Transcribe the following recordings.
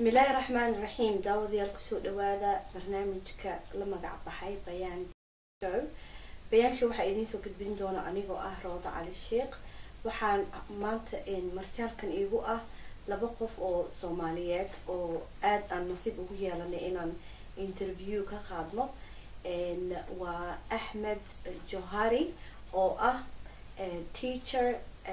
bismillaahi raxmaan raxiim daawadayaal kusoo dhawaada barnaamijka la magac baxay bayaan show bayaansha waxaa idiin soo gudbin doona anigoo ah roodo cali sheekh waxaan maanta martaalkan iigu ah laba qof oo soomaaliyeed oo aada aan nasiib ugu yeelanay inaan interview ka qaadno waa axmed johari oo ah teacher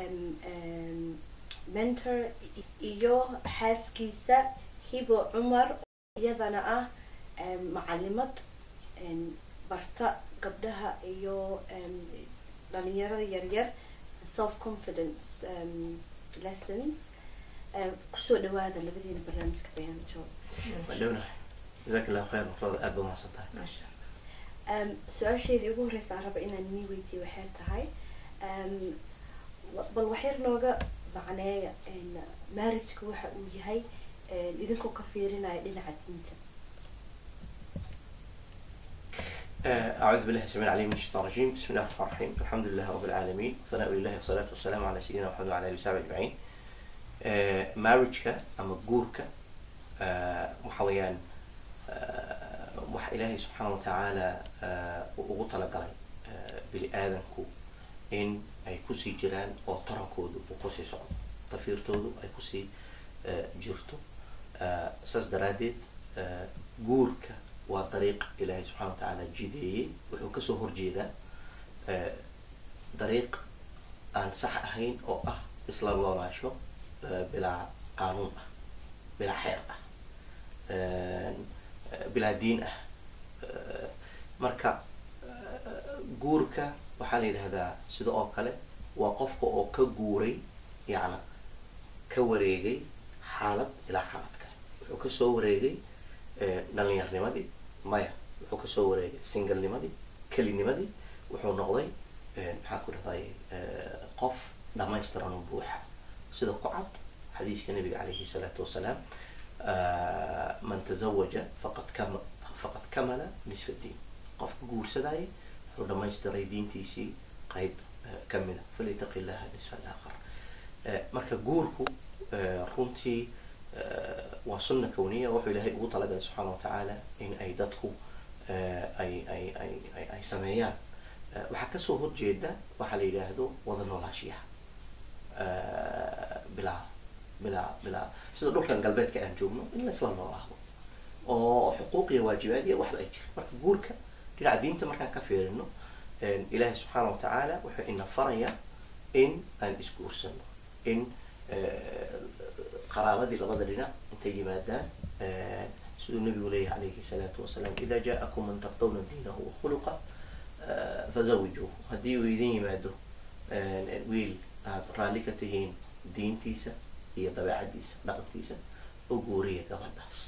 mentor iyo xaaskiisa hibo cumar iyadana ah macalimad barta gabdhaha iyo dhalinyarada yaryar self confidence lessons kusoo dhawaada labadiina barnaamijka bayaan jo wadhownahay jazaak illahu khayr rooda aada ba mahadsan tahay su-aasheedii ugu horeysa aan raba inaan nii weydiiyo waxay tahay bal waxyar nooga macneeya marriageka waxa uu yahay idinkoo ka fiirinaya dhinaca diinta أعوذ بالله السميع العليم من الشيطان الرجيم بسم الله الرحمن الرحيم الحمد لله رب العالمين ثناء لله والصلاة والسلام على سيدنا محمد وعلى آله وصحبه أجمعين marriageka ama guurka waxa weeyaan waxa ilaahay subxaana watacaala ugu talagalay bini aadanku in ay kusii jiraan oo tarankoodu uu kusii socdo tafiirtoodu ay kusii jirto saas daraaddeed guurka waa dariiq ilaahay subxana watacaala jideeyey wuxuu kasoo horjeedaa dariiq aan sax ahayn oo ah isla noolaasho bilaa qaanuun ah bilaa xeer ah bilaa diin ah marka guurka waxaa la yidhahdaa sida oo kale waa qofka oo ka guuray yacna ka wareegay xaalad ilaa xaalad kale wuxuu kasoo wareegay dhalinyarnimadii maya wuxuu kasoo wareegay singalnimadii kelinimadii wuxuu noqday maxaan ku dhahday qof dhamaystiran oo buuxa sida ku cad xadiiska nabiga calayhi salaatu wasalaam man tazawaja faqad kama faqad kamala nisfa diin qofka guursadaya wuxuu dhamaystiray diintiisii qayb kamida falyataqi llaha nisfa alaakhar marka guurku runtii waa sunna kawniya wuxuu ilaahay ugu talagalay subxaana watacaala in ay dadku ay ay ay ay ay sameeyaan waxaa kasoo horjeeda waxaa la yidhaahdo wada noolaashiyaha bilaa bilaa bilaa sida dhulkan galbeedka aan joogno in la isla noolaado oo xuquuq iyo waajibaad iyo waxba ay jira marka guurka dhinaca diinta markaan ka fiirino ilaahay subxaana watacaala wuxuu ina farayaa in aan isguursano in qaraabadii labada dhinac intay yimaadaan siduu nabigu leeyahy calayhi salaatu wasalaam ida jaakum man tardawna diinahu wakhuluqa fazawijuuhu haddii uu idin yimaado wiil aad raalli ka tihiin diintiisa iyo dabeecadiisa dhaqankiisa oo guuriya gabadhaas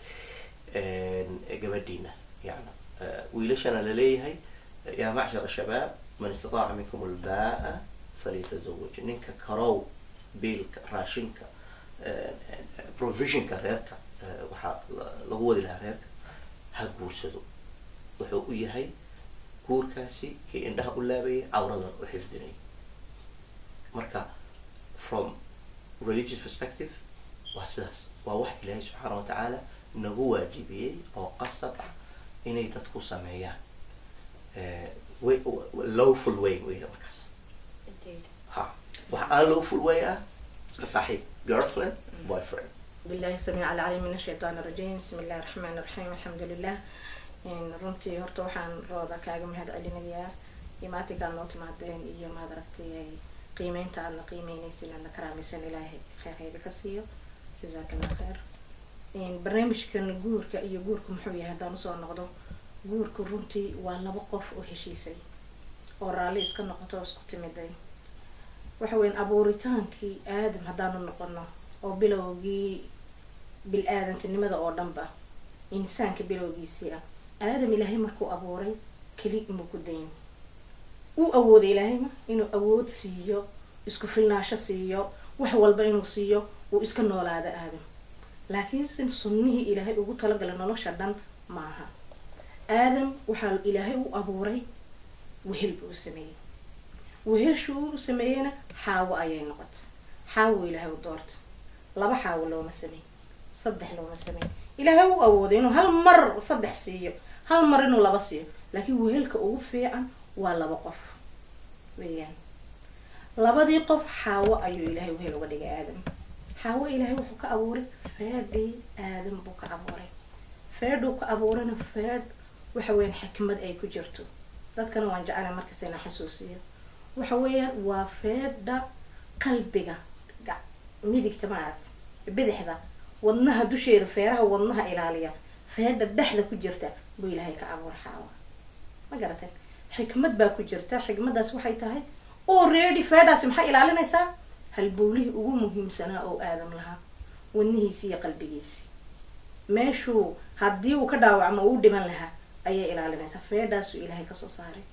gabadhiina yani wiilashana laleeyahay yaa macshar shabaab man istataaca minkum albaa falyatazawaj ninka karow biilka raashinka provisionka reerka waxaa lagu wadi lahaa reerka ha guursado wuxuu u yahay guurkaasi kii indhaha u laabayay cawradan u xifdinay marka from religious perspective waa sidaas waa wax ilaahay subxaana watacaala nagu waajibiyey oo qasab ah inay dadku sameeyaan way lowful way wey markaas ha waxa aan lowful way ah iska saaxiib girlfriend boyfriend billahi samiic alcaliim min ashaytaan arajiim bismi illahi raxmaan iraxiim alxamdu lilah runtii horta waxaan rooda kaaga mahad celinayaa imaatinkaa noo timaadeen iyo maad aragtay qiimeynta aadna qiimeynaysin aadna karaamaysan ilaahay kheyr hayga ka siiyo jazaak allah kheyr barnaamijkan guurka iyo guurka muxuu yahay haddaan usoo noqdo guurka runtii waa laba qof oo heshiisay oo raalli iska noqoto oo isku timiday waxa weyan abuuritaankii aadam haddaanu noqono oo bilowgii bil-aadantinimada oo dhanba insaanka bilowgiisii ah aadam ilaahay markuu abuuray keli imuu ku dayn uu awooday ilaahayma inuu awood siiyo isku filnaasho siiyo wax walba inuu siiyo uu iska noolaado aadam laakiinse sunnihii ilaahay ugu talagalay nolosha dhan maaha aadam waxaa ilaahay u abuuray wehel buu u sameeyey weheshuu u sameeyeyna xaawo ayay noqotay xaawo ilaahay u doorta laba xaawo looma sameey saddex looma sameyn ilaahay u awooday inuu hal mar saddex siiyo hal mar inuu laba siiyo laakiin wehelka ugu fiican waa laba qof weeyaan labadii qof xaawo ayuu ilaahay wehel uga dhigay aadam xaawo ilaahay wuxuu ka abuuray feedhii aadam buu ka abuuray feedhuu ka abuurayna feedh waxa weeyaan xikmad ay ku jirto dadkana waan jeclay markas ina xasuusiyo waxa weeyaan waa feedha qalbiga midigta maaragta bidixda wadnaha dusheeda feeraha wadnaha ilaaliya feedha dhexda ku jirta buu ilaahay ka abuuray xaawa ma garatan xikmad baa ku jirta xikmaddaas waxay tahay already feedhaasi maxay ilaalinaysaa halbowlihii ugu muhiimsanaa oo aadam lahaa wadnihiisi iyo qalbigiisi meeshuu haddii uu ka dhaawacmo uu dhiman lahaa ayay ilaalinaysaa feedhaasuu ilaahay kasoo saaray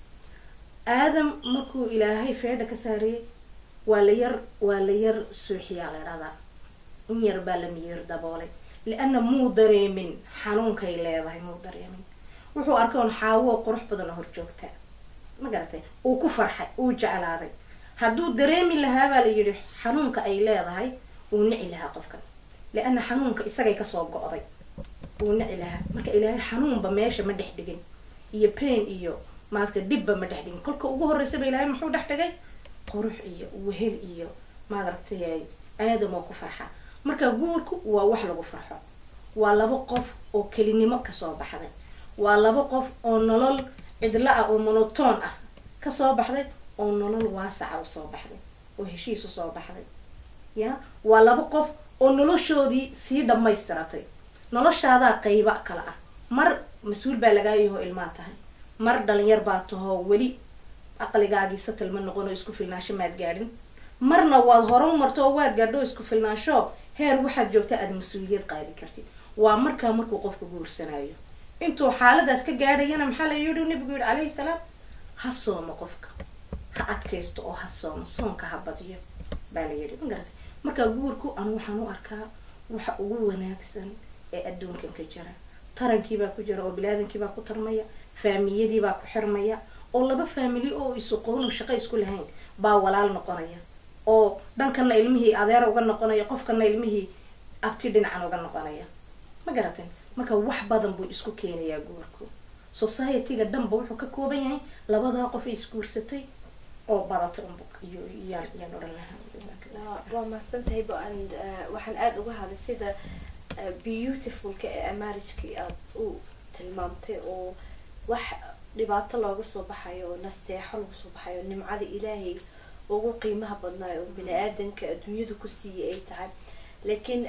aadam markuu ilaahay feedha ka saariyey waa la yar waa la yar suuxiyaa la dhahdaa in yar baa la miyir daboolay lianna muu dareemin xanuunkay leedahay muu dareemin wuxuu arkay un xaawo qurux badan oo horjoogta ma garatay uu ku farxay uu jeclaaday hadduu dareemi lahaa baa la yidhi xanuunka ay leedahay uu nici lahaa qofkan lianna xanuunka isagay kasoo go'day uu nici lahaa marka ilaahay xanuunba meesha ma dhex dhigin iyo pain iyo maaragta dhibba ma dhex dhigin kolka ugu horreysaba ilaahay muxuu dhex dhigay qurux iyo wehel iyo maaragtay aadam oo ku farxa marka guurku waa wax lagu farxo waa laba qof oo kelinimo kasoo baxday waa laba qof oo nolol cidla ah oo monoton ah kasoo baxday oo nolol waasaca usoo baxday oo heshiis usoo baxday ya waa laba qof oo noloshoodii sii dhamaystiratay noloshaadaa qayba kale ah mar mas-uul baa lagaa yaho ilmaa tahay mar dhalinyar baa tahoo weli aqligaagii satal ma noqon oo isku filnaansho maad gaadhin marna waad hore u marto oo waad gaadho oo isku filnaansho heer waxaad joogta aada mas-uuliyad qaadi kartid waa markaa markuu qofka guursanayo intuu xaaladaas ka gaadhayana maxaa la yidhi nabigu yihi calayhi salaam ha soomo qofka ha adkaysto oo ha soomo soonka ha badiyo baa la yidhi ma garatay marka guurku anu waxaan u arkaa waxa ugu wanaagsan ee adduunkan ka jira tarankiibaa ku jira oo bilaadankiibaa ku tarmaya faamiyadiibaa ku xirmaya oo laba faamili oo isuqoon oo shaqo isku lahayn baa walaal noqonaya oo dhankana ilmihii adeer uga noqonaya qofkana ilmihii abti dhinacan uga noqonaya ma garatan marka wax badan buu isku keenayaa guurku society-ga dhanba wuxuu ka kooban yahay labadaa qof ay isguursatay oo badatay unb iyo yaan yaan odhan lahaa waa mahadsantahay bo and waxaan aada uga hadlay sida beautifulka ee marriagekii aada u tilmaamtay oo wax dhibaato looga soo baxayo oo nasteexo lagu soo baxayo nimcada ilaahay ugu qiimaha badnaayo oo bini aadanka adduunyadu ku siiyay ay tahay laakiin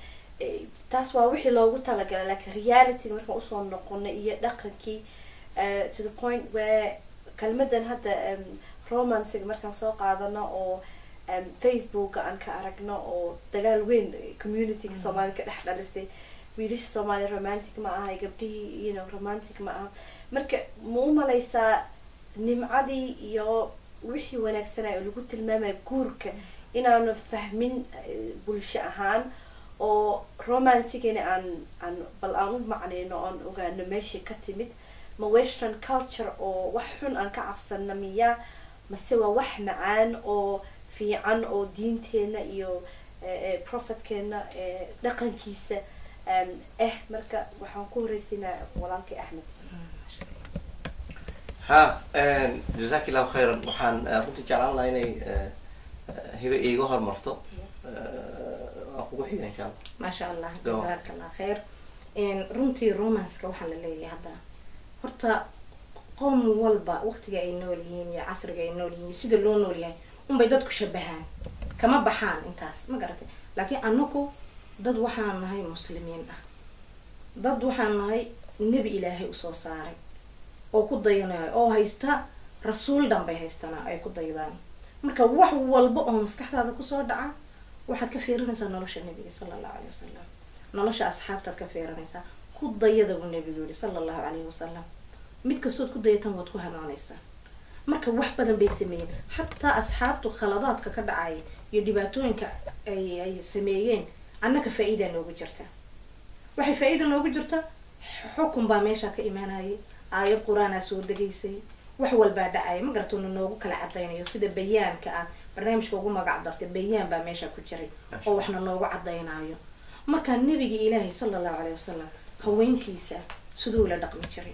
taas waa wixii loogu talagalay laakiin reality markaan usoo noqonay iyo dhaqankii to the point where kelmadan hadda romancega markaan soo qaadano oo facebooka aan ka aragno oo dagaal weyn communityga soomaalida ka dhex dhalisay wiilasha soomaaliya romantic ma aha gabdhihii you know romantic ma aha marka ma u malaysaa nimcadii iyo wixii wanaagsanay oo lagu tilmaamaya guurka inaanu fahmin bulsho ahaan oo romancigana aan aan bal aan u macnayno oon ogaano meeshay ka timid ma western culture oo wax xun aan ka cabsana miya mase waa wax macaan oo fiican oo diinteena iyo prophetkeena dhaqankiisa eh marka waxaan ku horeysinaa walaalkay axmed ha jazak illahu khayran waxaan runtii jeclaan lahaa inay hibe iiga hormarto waan kugu xiga insha allah maasha allah Go. jazaaka allah khayr runtii romanceka waxaa la leeyahay hadda horta qoom walba waqtiga ay nool yihiin iyo casriga ay nool yihiin sida loo nool yahay unbay dadku shabahaan kama baxaan intaas ma garatay laakiin anaku dad waxaan nahay muslimiin ah dad waxaan nahay nebi ilaahay usoo saaray oo ku dayanayo oo haysta rasuul dhan bay haystanaa ay ku daydaan marka wax walba oo maskaxdaada kusoo dhaca waxaad ka fiirinaysaa nolosha nebiga sala allahu alayhi wasalam nolosha asxaabtaad ka fiirinaysaa ku dayada buu nebigu yihi sala allahu calayhi wasalam mid kastood ku dayatan waad ku hanoonaysaa marka wax badan bay sameeyeen xataa asxaabtu khaladaadka ka dhacaya iyo dhibaatooyinka ay ay sameeyeen annaka faa-iidaa noogu jirta waxay faa-iida noogu jirta xukun baa meesha ka imaanayay aayad qur-aanaa soo degaysay wax walbaa dhacaya ma garatoona noogu kala cadaynayo sida bayaanka ah barnaamijka ugu magac dartay bayaan baa meesha ku jiray oo waxna noogu cadaynayo markaa nebiga ilaahay sala allahu caleyh wasalam haweenkiisa siduu la dhaqmi jiray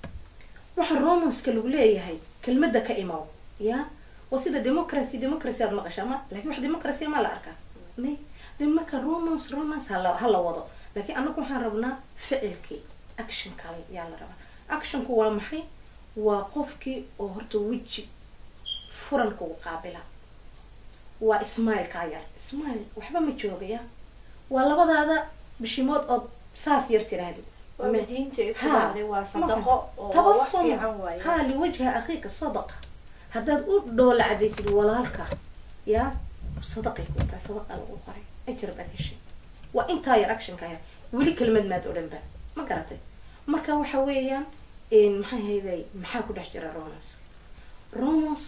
waxa romanska lagu leeyahay kelmadda ka imaw ya waa sida democracy democracy aad maqashaa ma lakin wax democracy ma la arkaa may de marka romance romance hala hala wado laakiin anagu waxaan rabnaa ficilkii actionka yaa la rabaa actionku waa maxay waa qofkii oo horta weji furan kugu qaabila waa smileka yar smile waxba ma joogaya waa labadaada bishimood ood saas yar tirahdid waaba Ma- diinta ay ku Ha. dhacday waa sadaqo oo waa wax tabasum fiican waaye ha liwajha akhiika sadaqa haddaad u dhoola cadaysid walaalka yaa sadaqay ku tahay sadaqa lagu qoray ajar baad heshay waa intaa yar actionka yar weli kelmad maad odhan ba ma garatay marka waxa weeyaan maxay hayday maxaa ku dhex jira romance romance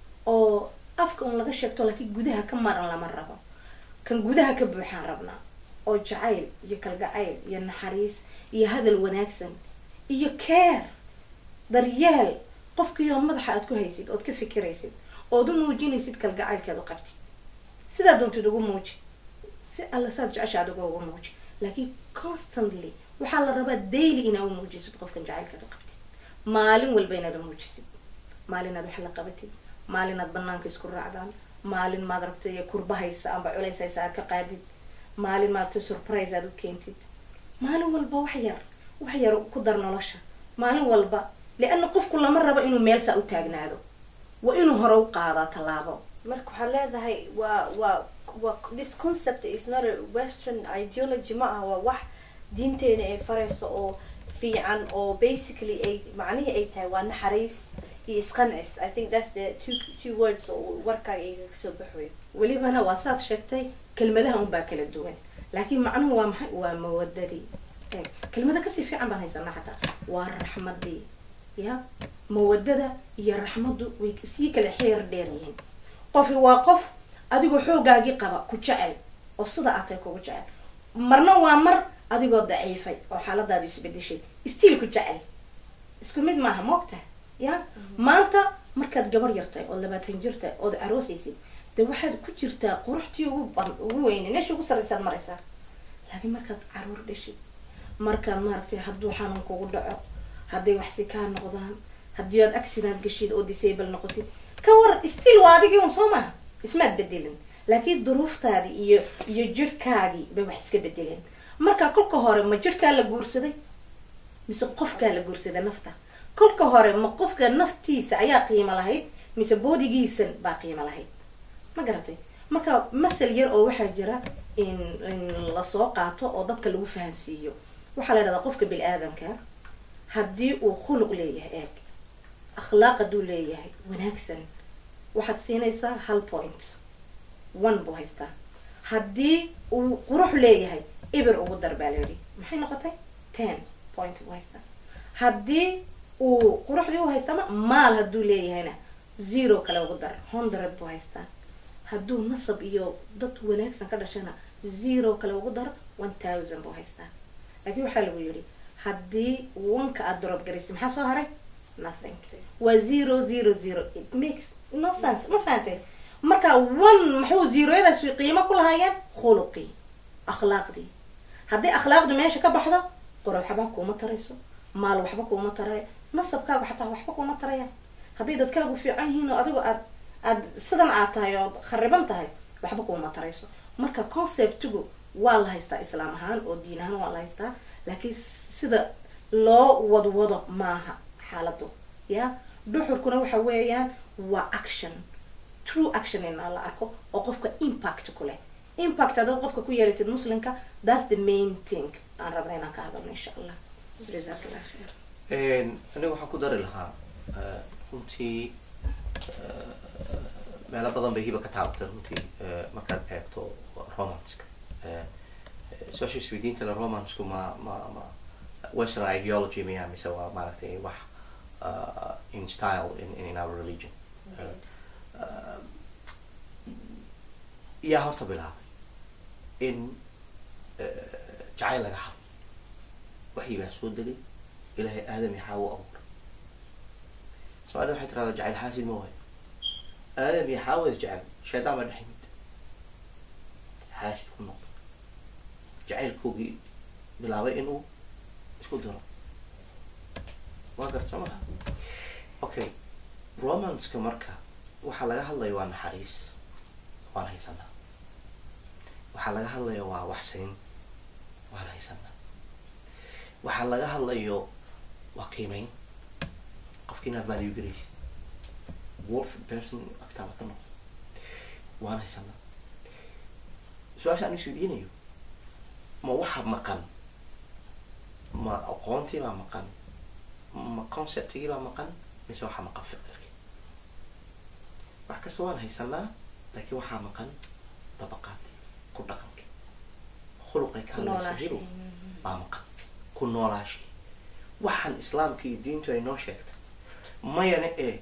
oo afka un laga sheegto laakiin gudaha ka maran lama rabo kan gudaha ka buuxaan rabnaa oo jacayl iyo kalgacayl iyo naxariis iyo hadal wanaagsan iyo care daryeel qofkiioo madaxa aad ku haysid ood ka fikiraysid ood u muujinaysid kalgacaylkeed u qabtid sidaa doontid ugu muuji si alla saad jeceshaad uga ugu muuji laakiin constantly waxaa la rabaa daily inaa u muujisid qofkan jacaylkeed u qabtid maalin walba inaad u muujisid maalinaad wax la qabatid maalinaad banaanka isku raacdaan maalin maad rabtay kurbahaysa amba culaysaysa aad ka qaadid maalin maaragtay surprise aad u keentid maalin walba wax yar wax yar ku dar nolosha maalin walba lianna qofku lama rabo inuu meel saa u taagnaado waa inuu hore u qaadaa tallaabo marka waxaad leedahay waa waa waa this concept is not a western ideology ma aha waa wax diinteena ay farayso oo fiican oo basically ay macnihii ay tahay waa naxariis iyo isqancis i think that's the two two words oo warkaaga iga kasoo baxwayo welibana waa saad sheegtay kelmadaha unbaa kala duwan laakiin macnuhu waa maxay waa mawadadii eeg kelmada kasii fiican baan haysanaa xataa waa raxmadii ya mawadada iyo raxmaddu way sii kala xeer dheer yihiin qofi waa qof adigoo xoogaagii qaba ku jecel oo sida aad tahay kugu jecel marna waa mar adigoo daciifay oo xaaladaadu isbedeshay stiil ku jecel isku mid maaha moogta ya maanta markaad gabar yartahay ood labaatan jirtahay ood aroosaysid de waxaad ku jirtaa quruxtii ugu ban ugu weyne meesha ugu sarraysaad maraysaa laakiin markaad caruur dhashid markaad maaragtay hadduu xanuun kugu dhaco hadday waxsi kaa noqdaan haddii aad accident gashid oo disable noqotid ka war still waa adigii un soo maha ismaad bedelin laakiin duruuftaadii iyo iyo jirhkaagii bay wax iska bedeleen marka kolka hore ma jirhkaa la guursaday mise qofkaa la guursaday nafta kolka hore ma qofka naftiisa ayaa qiimo lahayd mise boodigiisan baa qiimo lahayd ma garatay marka masal yar oo waxaa jira in in lasoo qaato oo dadka lagu fahansiiyo waxaa la idhahdaa qofka bini aadamka haddii uu khuluq leeyahay eeg akhlaaq hadduu leeyahay wanaagsan waxaad siinaysaa hal point one buu haystaa haddii uu qurux leeyahay ibir ugu dar baa la yidhi maxay noqotay ten point buu haystaa haddii uu quruxdii u haystama maal hadduu leeyahayna zero kale ugu dar hundred buu haystaa hadduu nasab iyo dad wanaagsan ka dhashana zero kale ugu dar one thousand buu haystaa laakiin waxaa lagu yidhi haddii wanka aada drop garaysa maxaa soo haray nothing waa zero zero zero it makes no sense ma fahantay marka one maxuu zeroyadaas qiimo ku lahaayeen khuluqii akhlaaqdii haddii akhlaaqdu meesha ka baxdo qoro waxba kuuma tarayso maal waxba kuuma tarayo nasabkaagu xataa waxba kuuma taraya hadday dadkaagu fiican yihiin oo adigu aad aad sidan aad tahay oo khariban tahay waxba kuuma tarayso marka conceptigu waa la haystaa islaam ahaan oo diin ahaan waa la haystaa laakiin sida loo wadwado maaha xaaladu ya dhuxurkuna waxa weeyaan waa action true action in la arko oo qofka impact ku leh impact haddaad qofka ku yeelatid muslimka that's the main thing aan rabna inaan ka hadalno insha allah jazakallah khair aniga waxaan ku dari lahaa runtii meelo badan bay hiba ka taabatay runtii markaad eegto romanska su-aasha isweydiinta le romansku ma ma ma western ideology miya mise waa maaragtay wax in style in in our religion yaa horta bilaabay in jacayl laga hadlo waxii baa soo degay ilaahay aadam iyo xaawo abuuray soomaalida waxay tirahdaa jacayl xaasid ma waayo aadam iyo xaawo is jecel shaydaan baa dhex yimid xaasid ku noqda jacaylkoogii bilaabay inuu isku diro waa garta maha okay romanceka marka waxaa laga hadlaya waa naxariis waan haysanaa waxaa laga hadlaya waa waxsiin waan haysanaa waxaa laga hadlayo waa qiimeyn qofki inaad value garaysid worth person agtaada ka noqdo waan haysanaa su-aasha aan isweydiinayo ma waxa maqan ma aqoontii baa maqan ma conceptigii baa maqan mise waxaa maqan ficilkii wax kasta waan haysanaa laakiin waxaa maqan dabaqaadii ku dhaqankii khuluqay ka hadlaysa hiro baa maqan ku noolaashii waxaan islaamka iyo diintu ay noo sheegtay mayana ee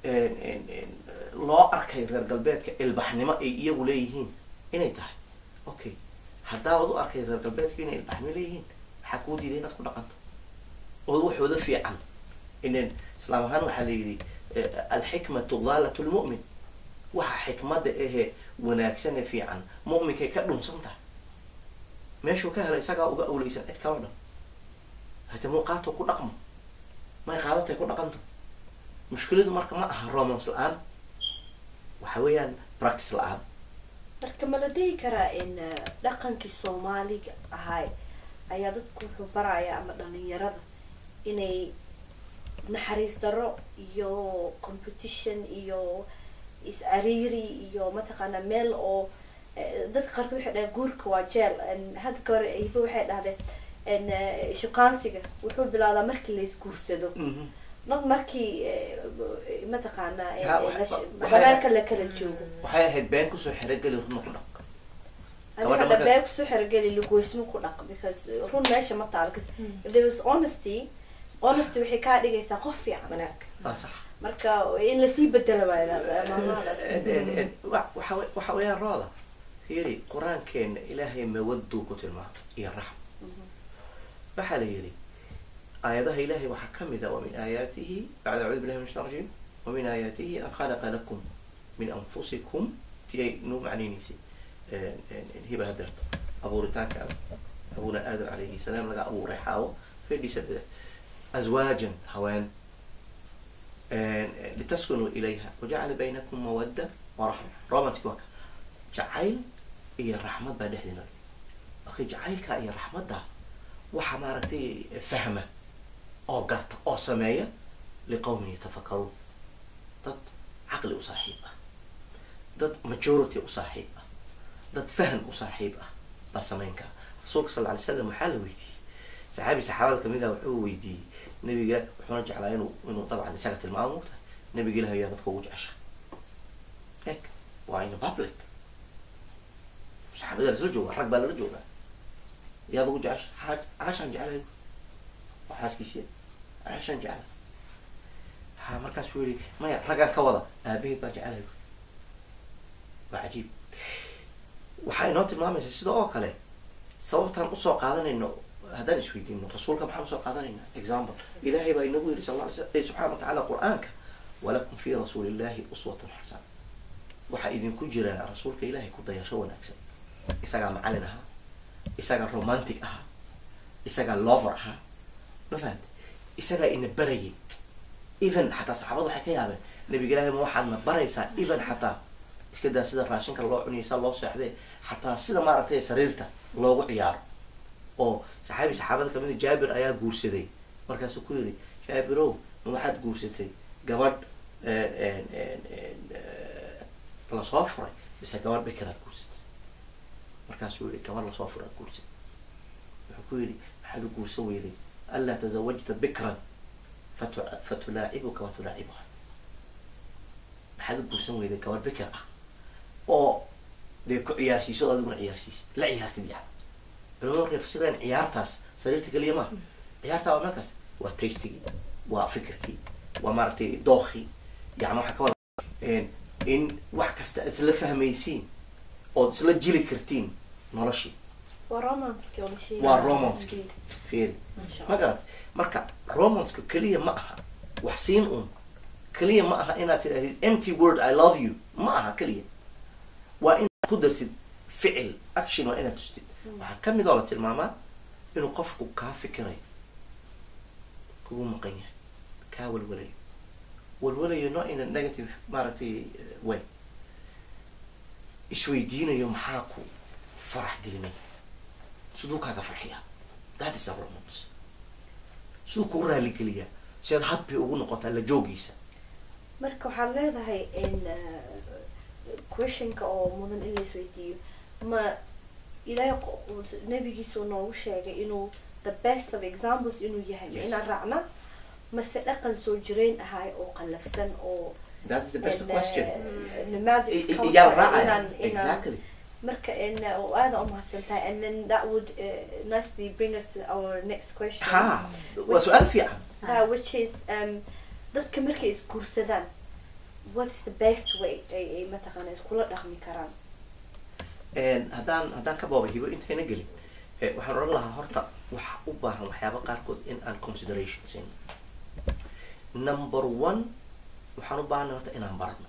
loo arkay reer galbeedka ilbaxnimo ay iyagu leeyihiin inay tahay okay haddaad u arkay reer galbeedka inay ilbaxnimo leeyihiin maxaa kuu diiday inaad ku dhaqanto oo waxooda fiican inan islaam ahaan waxaa la yidhi alxikmatu daalat lmu'min waxa xikmada ahee wanaagsan ee fiican mu'minkay ka dhunsan tahay meeshuu ka helay isagaa uga awleysan cid kaloo dhan hade muuqaato ku dhaqmo may qaadatay ku dhaqanto mushkiladu marka ma aha romance la-aan waxa weeyaan practice la-aan marka ma la dhihi karaa in dhaqankii soomaaliga ahay ayaa dadku wuxuu baraya ama dhalinyarada inay naxariis daro iyo competition iyo is-ariiri iyo mataqaana meel oo dadka qaarkood waxay dhahdeen guurka waa jeel hadda ka hore ayba waxay dhahdeen shukaansiga wuxuu bilaabdaa markii la isguursado dad markii mataqaana habeenka la kala joogo waxay ahayd been kusoo xerogeli runa ku dhaq adiga dhabee kusoo xerogeli lagoysmo ku dhaq because run meesha ma taalo if there was honesty honesty waxay kaa dhigaysaa qof fiican wanaag waa sax marka in lasii bedelo waa maamadaas waxa waxa weeyaan rooda fiiri qur-aankeena ilaahay mawaduu ku tilmaamay iyo raxm waxaa la yidhi aayadaha ilahay waxaa kamid a wamin aayaatihi bacda acuudu billahi min shaitan rajim wamin aayaatihi an khalaqa lakum min anfusikum ti ay noo macnaynaysay hiba hadeerto abuuritaanka abuna aadam calayhi salaam laga abuuray xaawo fedhiisa dhida azwaajan haween litaskunuu ilayha wajacala baynakum mawadda waraxma romantic waa ka jacayl iyo raxmad baa dhexdiina marka jacaylka iyo raxmadda waxaa maaragtay fahma oo garta oo sameeya liqawmin yatafakaruun dad caqli u saaxiib ah dad majority u saaxiib ah dad fahan u saaxiib ah baa samayn kara rasuulka sal alay slam waxaa la weydiiyey saxaabi saxaabada kamid ah wuxuu weydiiyey nabiga wuxuuna jeclaa inuu inuu dabcan isaga tilmaamo mugtahay nabiga ilahi ayaa dadka ugu jecesha eg waa in public saxaabada lasla jooga rag baa lala joogaa yaad ugu jecesha aa caashaan jeclay waa xaaskiisiya caashaan jeclay ha markaasuu yihi maya raggaan ka wada aabaheed baa jeclay waa cajiib waxaa inoo tilmaamaysa sida oo kale sababtaan usoo qaadanayno haddaan isweydiino rasuulka maxaan usoo qaadanayna example ilahay baa inagu yiri sal la alay sl subxana wa tacala qur-aanka walakum fi rasuuli illahi uswatun xasana waxaa idinku jira rasuulka ilahay ku dayasho wanaagsan isagaa macalin ahaa isagaa romantic ahaa isagaa lover ahaa ma fahamte isagaa ina barayay even xataa saxaabada waxay ka yaabeen nabiga ilahay ma waxaadna baraysaa even xataa iska daa sida raashinka loo cuniyo saa loo seexdee xataa sida maaragtay sariirta loogu ciyaaro oo saxaabi saxaabada kamida jaabir ayaa guursaday markaasuu ku yidhi jaabirow ma waxaad guursatay gabadh lasoo furay bise gabadh bikiraad guursatay markaasuu yihi gabadh lasoo furay ad guursatay wuxuu ku yidhi maxaad u guursan weyday anlaa tazawajta bikran fatu fatulaacibuka wa tulaacibuha maxaad u guursan weyday gabadh bikir ah oo dee ku ciyaarsiiso adiguna ciyaarsiisid la ciyaartid yani culamada markay fasirayaan ciyaartaas sariirta keliya maaha ciyaartaa waa meel kasta waa tastigii waa fikirkii waa maaragtay dookii yani waxaa ka wada in wax kasta aad isla fahmaysiin ood isla jili kartiin noloshii waa romanski oo la sheegay waa romanski fiiri Masha ma garat marka romanska keliya ma aha wax siin un keliya ma aha inaad tidhahdid empty word i love you ma aha keliya waa inaad ku dartid ficil action waa inaad tustid waxaa ka mid oo la tilmaamaa inuu qofku kaa fikirayo kugu maqan yahay kaa walwalayo walwalayo not in a negative maaragtay eh, way isweydiinayo maxaa ku farax gelinaya siduu kaaga farxiyaa that is a romance siduu kuu raaligeliyaa si aad happy ugu noqotaa la joogiisa marka waxaad leedahay in questionka oo mudan in la isweydiiyo ma ilaahay qo- nabigiisu noogu sheegay inuu the best of examples inuu yahay ma Yes. inaan raacna mase dhaqan soo jireen ahay oo qallafsan oo that is the best in, question uh, nomadic I- I- culture yaa raacaya inaan- inaan- exactly marka in uh, oo aada umahadsan tahay and then that would uh, nicely bring us to our next question ha waa su-aal fiican uh, which is um, dadka markay isguursadaan what is the best way ay ay mataqaana iskula dhaqmi karaan En haddaan haddaan ka booba hibo intayna gelin eh, waxaan odhan lahaa horta waxa u baahan waxyaaba qaarkood in aan consideration siin number one waxaan u baahanay horta inaan barno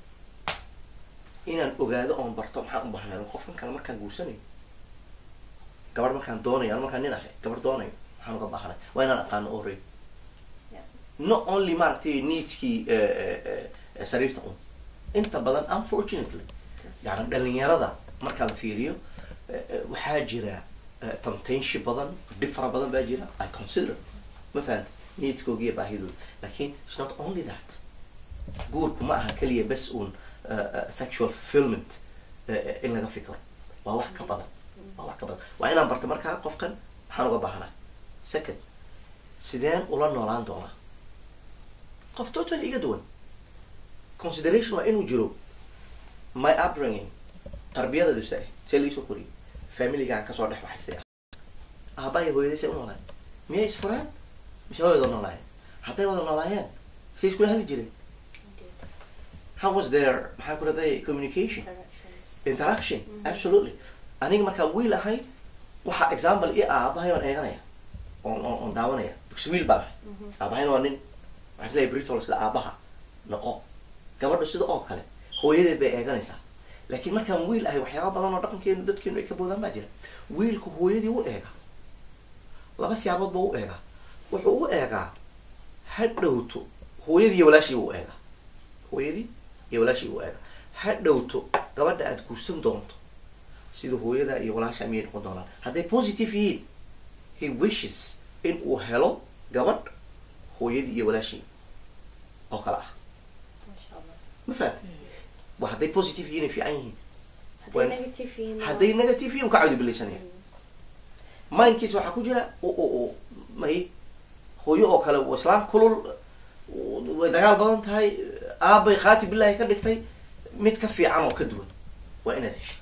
inaan ogaado oon barto maxaan u baahnay qofkan kale markaan guursanayo gabadh markaan doonayo ano markaan nin ahay gabadh doonayo maxaan uga baahanay waa inaan aqaano already Yeah. not only maaragtay needskii eh, eh, eh, sariirta un inta badan unfortunately yani dhalinyarada marka la fiiriyo eh, eh, waxaa jira eh, temptation badan dhib fara badan baa jira i consider ma fahanta needskooga iyo baahidooda lakin it's not only that guurku ma aha keliya bes un eh, eh, sexual fulfillment eh, eh, in laga fikro waa wax ka badan waa wax ka badan waa inaan barto markaa qofkan maxaan uga baahanay second sideen ula noolaan doonaa qof totally iga duwan consideration waa inuu jiro my upbringing tarbiyadadu se see laisoo koriyay familigaan kasoo dhex baxay see aabbahay hooyaday say u noolaayeen miyay isfureen mise way wada noolaayeen hadday wada noolaayeen say iskula hadli jireen how was their maxaa ku raday communication Interactions. interaction absolutely aniga markaa wiil ahay waxaa example i ah aabahay oon eeganaya oon oon oon daawanaya because wiil baan ahay aabahayna waa nin waxaa isleeyahay britol sida aabaha noqo gabadhu sida oo kale hooyadeed bay eeganaysaa laakiin markaan wiil ahay waxyaaba badan oo dhaqankeenu dadkeenu ay ka boodaan baa jira wiilku hooyadii u eega laba siyaabood buu u eegaa wuxuu u eegaa ha dhowto hooyadii iyo walaashii buu u eegaa hooyadii iyo walaashii buu u eegaa ha dhowto gabadha aad guursan doonto sida hooyada iyo walaasha miyay noqon doonaan hadday positive yihiin he wishes in uu helo gabadh hooyadii iyo walaashii oo kale ah Masha Allah. ma fahamta waa hadday positive yihiin ay fiican yihiin hadday When- negative yihiin waa- hadday negative yihiin ka cawdi bilaysanaya mindkiisa waxaa ku jira u u u may hooyo oo kale islaam kulul way dagaal badan tahay aabbay khaati billahi ka dhigtay mid ka fiican oo ka duwan waa inaad heshay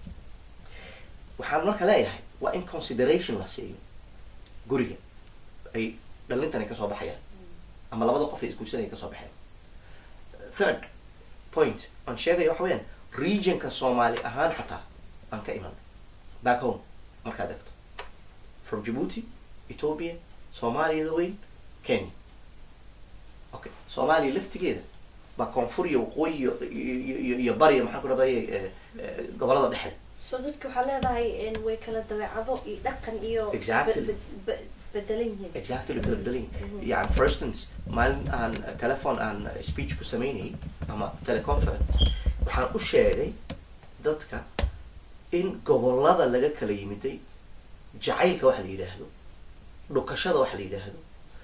waxaan marka leeyahay waa in consideration la siiyo guriga ay dhalintani kasoo baxayaan ama labada qof ay isguursanaya kasoo baxeen third point aan sheegaya waxa weeyaan regionka soomaali ahaan xataa aan ka iman back home markaad egto from djibouti ethiopia soomaaliyada weyn kenya okay soomaaliya laftigeeda baa koonfur iyo waqooyi iyo iyo iyo- iyo bariya maxaan ku rabaya gobolada dhexe so dadka waxaa leedahay in way kala dabeecado iyo dhaqan iyo Exactly. be- be- be- bedelan yihiin exactly kala bedelan yihin yani for instance maalin aan telephone aan speech ku samaynayay ama teleconference waxaan u sheegay dadka in gobolada laga kala yimiday jacaylka waxa la yidhaahdo dhukashada waxa la yidhaahdo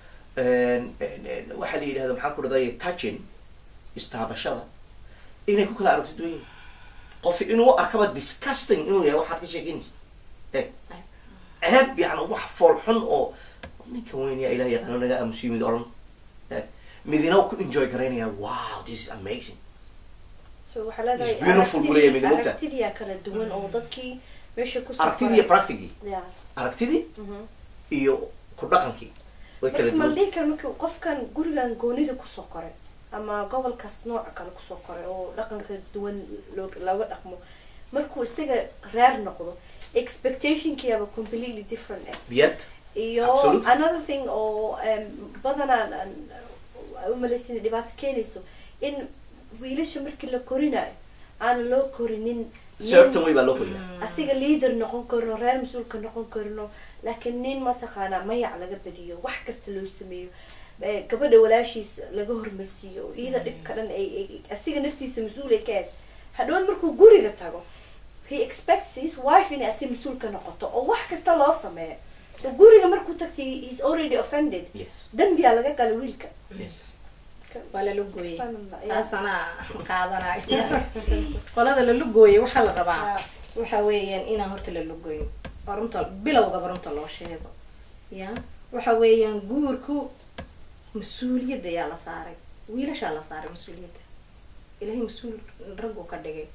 waxa la yidhahdo maxaan ku dhahday touching istaabashada inay ku kala aragti duwan yihin qof inuu u arkaba disgusting inuu yahay waxaad ka sheekeynaysa e ceeb yani wax fool xun oo ninka weyn yaa ilaah yaqaano naga aamusiyo mid odhan Eh, midina uu ku enjoy garaynaya wow this is amazing so waxaa leedahay It's beautiful buu leeyahay mid mugta. aragtidiyaa kala duwan oo dadkii meesha ku aragtidii iyo practicii yeah. aragtidii mhm. iyo ku dhaqankii way kala marka ma la duwan dhihi karo marka qofkan gurigan goonida kusoo koray ama gobolkaas nooca kale kusoo koray oo dhaqanka duwan loo- looga dhaqmo markuu isaga reer noqdo expectationkiiaba completely different eh yep iyo Absolutely. another thing oo um, badanaan aan umalaysina dhibaato keenayso in wiilasha markii la korinayo aan loo korinin certain way baa loo koriyaa asiga leader noqon karno reer mas-uulka noqon karno laakiin nin mataqaanaa mayac laga badiyo wax kasta loo sameeyo Eh, gabadha walaashiis laga hormarsiiyo iyada dhibka dhan ay ay- asiga naftiisa mas-uul ay ka aad hadhood markuu guriga tago he expects his wife inay asi mas-uul ka noqoto oo wax kasta loo sameeyo so guriga markuu tagtay he is already offended yes dembiyaa laga gala wiilka yes waa lala gooyey Subhanallah, yeah. taasana qaadanaya qolada lala gooyey waxaa la rabaa Yeah. waxa weeyaan inaan horta lala gooyin oo runta bilowgaba runta loo sheego ya waxa weeyaan guurku mas-uuliyadda ayaa la saaray wiilashaa la saaray mas-uuliyadda ilahay mas-uul raggu ka dhigay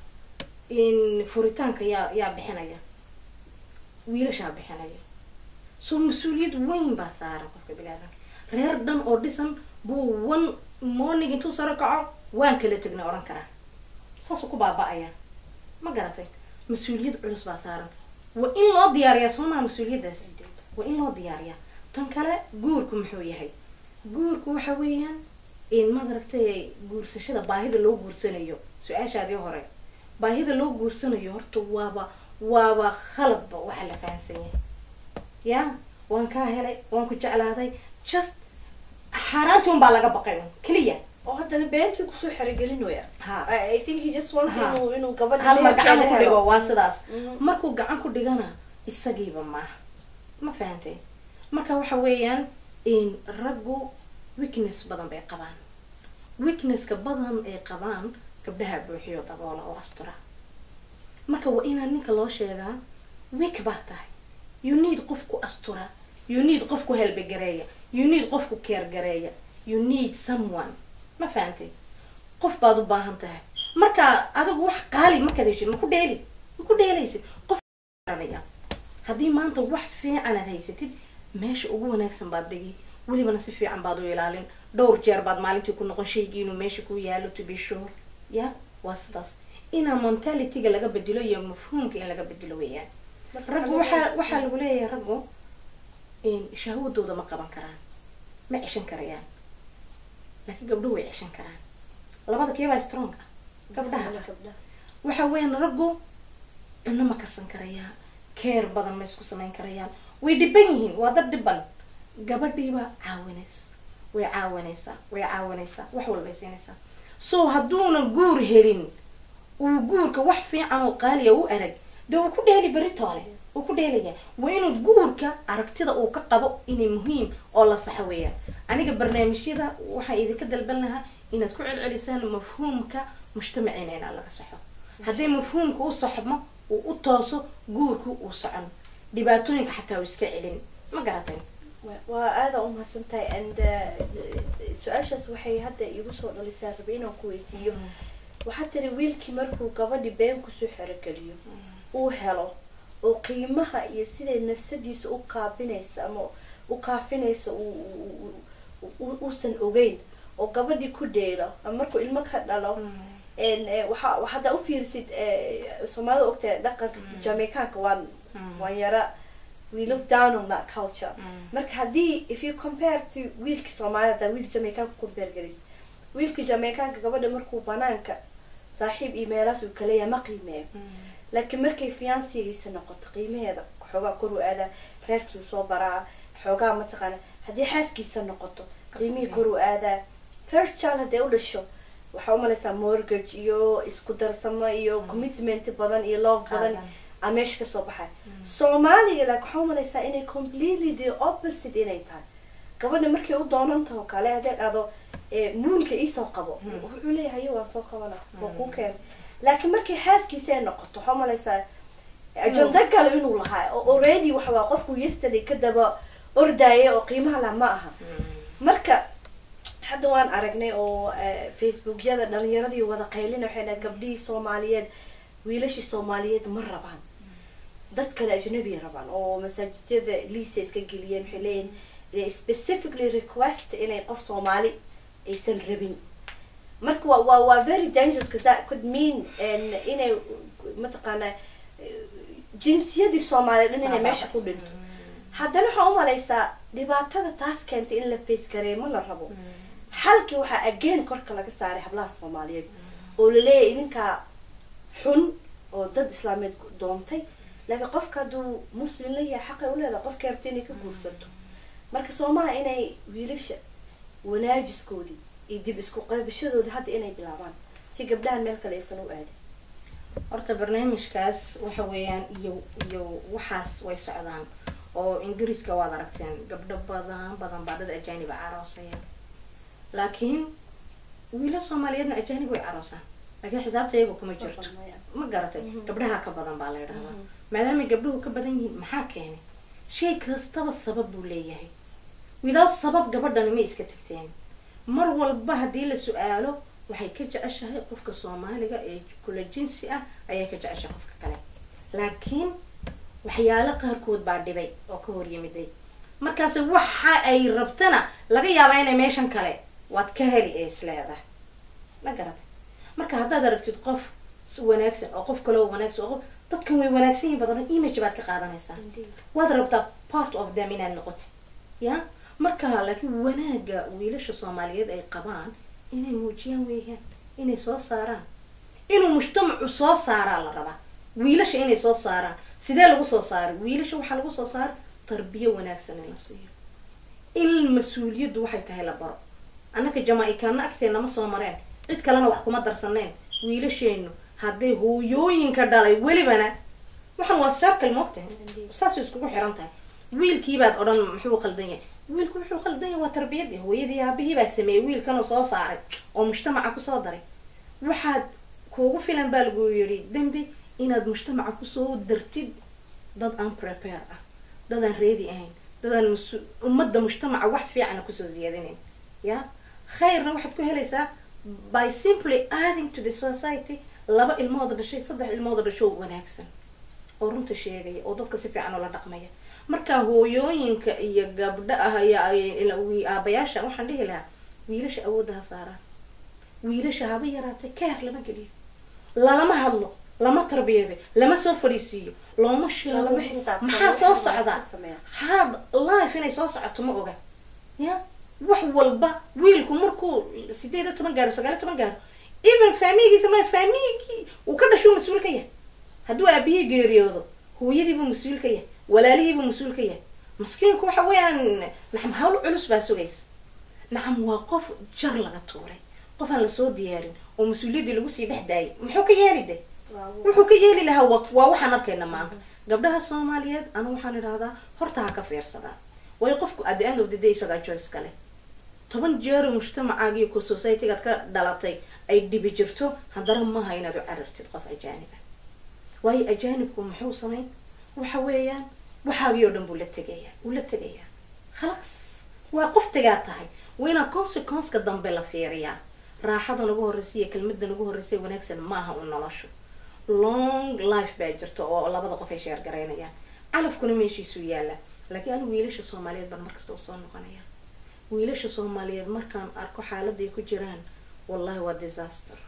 in furitaanka yaa yaa bixinaya wiilashaa bixinaya so mas-uuliyad weyn baa saaran qofka bilaadanka reer dhan oo dhisan buu one morning intuu saro kaco waan kala tegnay odhan karaa saasuu ku baaba-ayaa ma garatay mas-uuliyad culus baa saaran waa in loo diyaariyaa soo maa mas-uuliyaddaas waa in loo diyaariyaa tan kale guurku muxuu yahay guurku waxa weeyaan in madaragtay guursashada baahida loo guursanayo su-aashaadii hore baahida loo guursanayo horta waaba waaba khaladba waxa la fahansan yahay ya waan kaa helay waan ku jeclaaday just xaaraanti un baa laga baqay un keliya oo haddana beentii kusoo xerogelinaya ha I I think he just wants Ha. inuu inuu gabadha hal mar meherkeeda gacan ku helo. dhigo waa sidaas Mhm. markuu gacan ku dhigana isagiiba maaha ma fahantay marka waxa weeyaan in raggu weakness badan bay qabaan weaknesska badan ay qabaan gabdhaha buuxiyo daboola oo astura marka waa inaan ninka loo sheegaa weak baa tahay you need qofku astura you need qofku helbegareeya you need qofku keergareeya you need someone ma fahantay qof baad u baahan tahay marka adigu wax qaali markaad heshid ma ku dheeli ma ku dheelaysid qof garanaya haddii maanta wax fiican aad haysatid meesha ugu wanaagsan baad dhigi welibana si fiican baad u ilaalin dhowr jeer baad maalintii ku noqon shaygii inuu meesha ku yaalo to be sure ya waa sidaas inaa mentalityga laga bedelo iyo mafhuumka in laga bedelo weeyaan raggu waxaa waxaa lagu leeyahay raggu in shahwadooda ma qaban karaan ma ceshan karayaan laakiin gabdhuhu way ceshan karaan labada keebaa strong ah gabdhaha gabdhaha waxa weeyaan raggu cunno ma karsan karayaan keer badan ma isku samayn karayaan way dhiban yihiin waa dad dhiban gabadhiiba caawinaysa way caawinaysaa way caawinaysaa wax walbay siinaysaa so hadduuna guur helin uu guurka wax fiican oo qaaliya u arag dee uu ku dheeli beritoole uu ku dheelaya waa inuu guurka aragtida uu ka qabo inay muhiim oo la saxo weeyaan aniga barnaamijyada waxaan idinka dalban lahaa inaad ku celcelisaan mafhuumka mujtamaciina inaa laga saxo haddii mafhuumka u saxmo uu u tooso guurku uu socon dhibaatooyinka xataa uu iska celin ma garatay Wa- waa aada u mahadsan tahay and uh, su-aashaas waxay hadda igu soo dhalisaa rabe inaan ku weydiiyo waxaa tiri wiilkii markuu gabadhi been kusoo xerogeliyo uu helo oo qiimaha iyo siday nafsadiisa u kaabinaysa ama u kaafinaysa uu- uu- uu- uu- uusan ogeyn oo gabadhii ku dheelo ama markuu ilmo ka dhalo En, eh, waxa wa- haddaa ufiirisid eh, soomaalida ogtahay dhaqanka jamaicanka waan waan yara we look down on that culture marka haddii if you compare to wiilka soomaalida haddaa wiil jamaicanka compare galis wiilka jamaicanka gabadha markuu banaanka saaxiib iyo meelaas uu kaleeya ma qiimeeyo laakiin markay fiansigiisa noqoto qiimaheeda xoogaa kor u aadaa reerkii soo baraa xoogaa mataqaana haddii xaaskiisa noqoto qiimihii kor u aadaa first child hadday u dhasho waxaa umalaysaa mortgage iyo isku darsamo iyo commitment badan iyo love badan Qaadan. aa meesha kasoo baxay soomaaliga like waxaa umalaysaa inay completely the opposite inay tahay gabadha markay u doonan taho kale hadday dhahdo eh, nuunka iisoo qabo wuxuu leeyahay "Haye, waan soo qabana waa kuu keen laakiin markay xaaskiisa ay noqoto waxaa umalaysaa ajanda kale inuu lahaa oo already waxa waa qofku yesterday ka daba ordaya oo qiimaha lah ma aha marka hadda waan aragnay oo eh, facebookyada dhalinyaradii wada qaylina waxay dhahay gabdhihii soomaaliyeed wiilashii soomaaliyeed ma rabaan dad kale ajnabiya rabaan oo masaajidyada liisa iska geliyeen waxay leeyihin they specifically request inay qof soomaali aysan rabin marka waa waa waa very dangerous because that could mean en, inay mataqaana jinsiyadii soomaaliyeed dhan inay meesha ku dhinto haddana waxaa umalaysaa dhibaatada taas keentay in la face gareeyo ma la rabo xalkii waxaa again korka laga saaray hablaha soomaaliyeed oo laleeyahay idinkaa xun oo dad islaameed doontay laakiin qofka hadduu muslim la yahay xaqay u leedahay qofkii rabta inay ka guursato marka soomaha inay wiilasha wanaajiskoodii iyo dib isku qaybashadoodii hadda inay bilaabaan si gabdhahan meel kale aysan u aadin horta barnaamijkaas waxa weeyaan iyo iyo waxaas way socdaan oo ingiriiska waad aragteen gabdho badan badan baa dad ajaanib a caroosaya laakiin wiila soomaaliyeedna ajaanib way caroosaan laakiin xisaabta iyaga kuma jirto ma garatay gabdhaha ka badan baa la yidhahdaa maadaamay gabdhuhu ka badan yihiin maxaa keenay shay kastaba sabab buu leeyahay without sabab gabadhani ma iska tagteen mar walba haddii la su-aalo waxay ka jeceshahay qofka soomaaliga ee kula jinsi ah ayay ka jeceshahay qofka kale laakiin waxyaalo qaarkood baa dhibay oo ka hor yimiday markaase waxa ay rabtana laga yaabaa inay meeshan kale waad ka heli ee isleedahay ma garatay marka haddaad aragtid qof wanaagsan oo qof kale oo wanaagsan oo qof dadkan way wanaagsan yihin badan image baad ka qaadanaysaa waad rabtaa part of them inaad noqotid ya marka laakiin wanaaga wiilasha soomaaliyeed ay qabaan inay muujiyaan weeyaan inay soo saaraan inuu mujtamacu soo saaraa la rabaa wiilasha inay soo saaraan sidee lagu soo saaray wiilasha waxaa lagu soo saara tarbiyo wanaagsan in la siiyo in mas-uuliyaddu waxay tahay la baro annaka jamaa-ikaana agteena ma soo mareen cid kalena wax kuma darsaneen wiilasheenu hadday hooyooyinka dhalay welibana waxaan waa circle moogtahay saasay iskugu xiran tahay wiilkiibaad odhan muxuu qaldan yahay wiilku wuxuu qaldan yahay waa tarbiyadii hooyadii aabihii baa sameeyey wiilkanoo soo saaray oo mujtamaca kusoo daray waxaad kuugu filan baa lagu yidhi dembi inaad mujtamaca kusoo dartid dad aan prepare ah dad aan ready ahayn dad aan mas- ummadda mujtamaca wax fiicana kusoo ziyadinayn ya khayrna waxaad ku helaysaa by simply adding to the society laba ilmooda dhashay saddex ilmooda dhasho wanaagsan oo runta sheegaya oo dadka si fiican oola dhaqmaya marka hooyooyinka iyo gabdha iyo aabayaasha waxaan dhihi lahaa wiilasha awoodda ha saaraan wiilasha haba yaraatay keer lama geliyo lalama hadlo lama tarbiyaday lama soo fadhiisiiyo looma sheego Lama xisaabtamo, maxaa soo wax walba socdaa sameeya. haad life inay soo socoto ma oga ya wax walba wiilku markuu sideed iyo toban gaaro sagaal iyo toban gaaro even faamigiisa ma faamigii uu ka dhashuu mas-uul ka yahay hadduu aabihii geeriyoodo hooyadiibuu mas-uul ka yahay walaalihiibuu mas-uul ka yahay maskiinku waxa weeyaan nacam hawl culus baa sugaysa nacam waa qof jar laga tuuray qof aan lasoo diyaarin oo mas-uuliyaddii lagu sii dhex daayay muxuu ka yeeli de wuxuu ka yeeli lahaa wa waa waxaan arkayna maanta gabdhaha soomaaliyeed anu waxaan idhahdaa horta ha ka fiirsadaan waayo qofku at the end of the day isagaa choice kale toban jeero mujtamacaaga iyo ko societygaad ka dhalatay ay dhibi jirto haddana maaha inaad u carartid qof ajaaniba waayo ajaanibku muxuu samayn waxa weeyaan waxaagii oo dhan buu la tegayaa wuu la tegayaa khalaas waa qof tegaa tahay waa inaa consequenceka dambe la fiiriyaa raaxada nagu horreysa iyo kelmada nagu horreysa wanaagsan maaha u noloshu long life baa jirta oo labada qof ay sheergaraynayaan calafkuna meeshiisuu yaalla laakiin anigu wiilasha soomaaliyeed baan markasta u soo noqonaya wiilasha soomaaliyeed markaan arko xaaladay ku jiraan wallahi waa disaster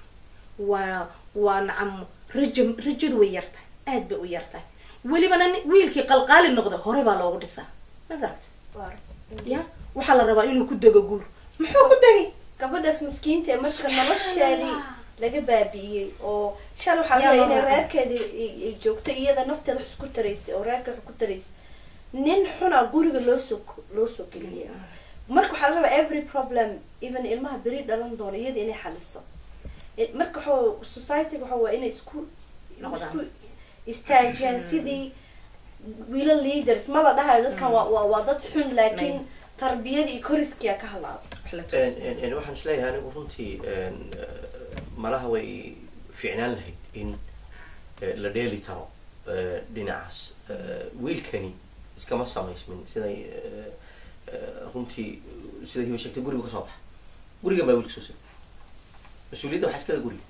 waa waa nacam raja rajadu way yartahay aad bay u yartahay welibana nin- wiilkii qalqaali noqda hore baa loogu dhisaa ma garata ya waxaa la rabaa inuu ku dego guur muxuu ku degay gabadhaas miskiinta ee marka nolosheedii laga baabi'iyey oo shal waxaa Yaa leeya inay loo reerkeedii ay- ay joogto iyada nafteeda wax isku taraysay oo reerka wax ku taraysay nin xuna guriga loo soo loo soo geliyay marka waxaa la rabaa every problem even ilmaha beri dhalan doono iyada inay xaliso Eh, marka waxaa society waxa waa inay isku Noqdaan. isku istaajiyaan sidii wiilal leaders ma la dhahayo dadkan waa waa waa dad xun laakiin May. tarbiyada iyo koriskiya ka halaaba wax la En- tusin. en- en waxaan isleeyahay anigu runtii en, eh, malaha way fiicnaan lahayd in eh, la dheeli karo eh, dhinacaas Eh, wiilkani iskama samaysmin siday eh, eh, runtii sida hiba sheegtay guriga ka soo baxa gurigan baa wiilka soo sir mas-uuliyadda waxaa iskale guriga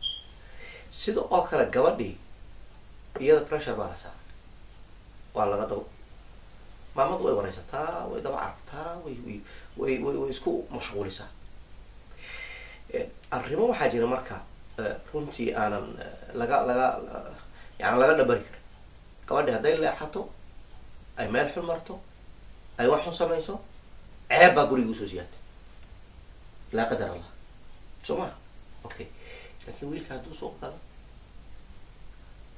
sida oo kale gabadhii iyada pressure baa la saaray waa laga daba maamadu way wareysataa way daba carabtaa way way way way way isku mashquulisaa Eh, arrimo waxaa jira marka eh, runtii aanan eh, laga laga yani laga dhabari karin gabadhi hadday leexato ay meel xun marto ay wax xun samayso ceeb baa guriga usoo siyaatay laa qadar allah soo ma okay laakiin wiilka hadduu soo galo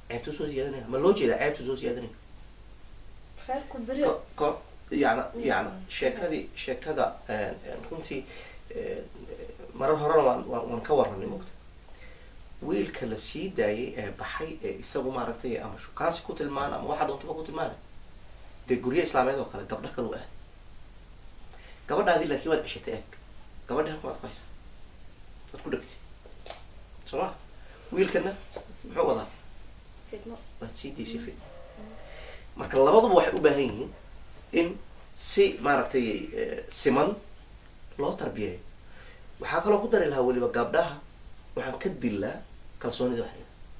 ceebtuu soo ziyaadanaya ma loo jeedaa ceebtuu soo ziyaadanaya reerku beri ko ko yani yani sheekadii sheekada runtii marar horena waan waan waan ka warranay mogta wiilka la sii daayay ee baxay ee isagu maaragtay ama shukaansi ku tilmaana ama waxa doontaba ku tilmaana dee guryo islaameed oo kale gabdho kale u ah gabadhaadii laakiin waad ceshatay eeg gabadhi halkan waad ku haysaa waad ku dhegtay soo ma wiilkana muxuu wadaa fidmo waad sii daysay fit marka labaduba waxay u baahan yihiin in si maaragtay eh, siman loo tarbiyeeyo waxaa kaloo ku dari lahaa weliba gabdhaha waxaan ka dilaa kalsoonida waxay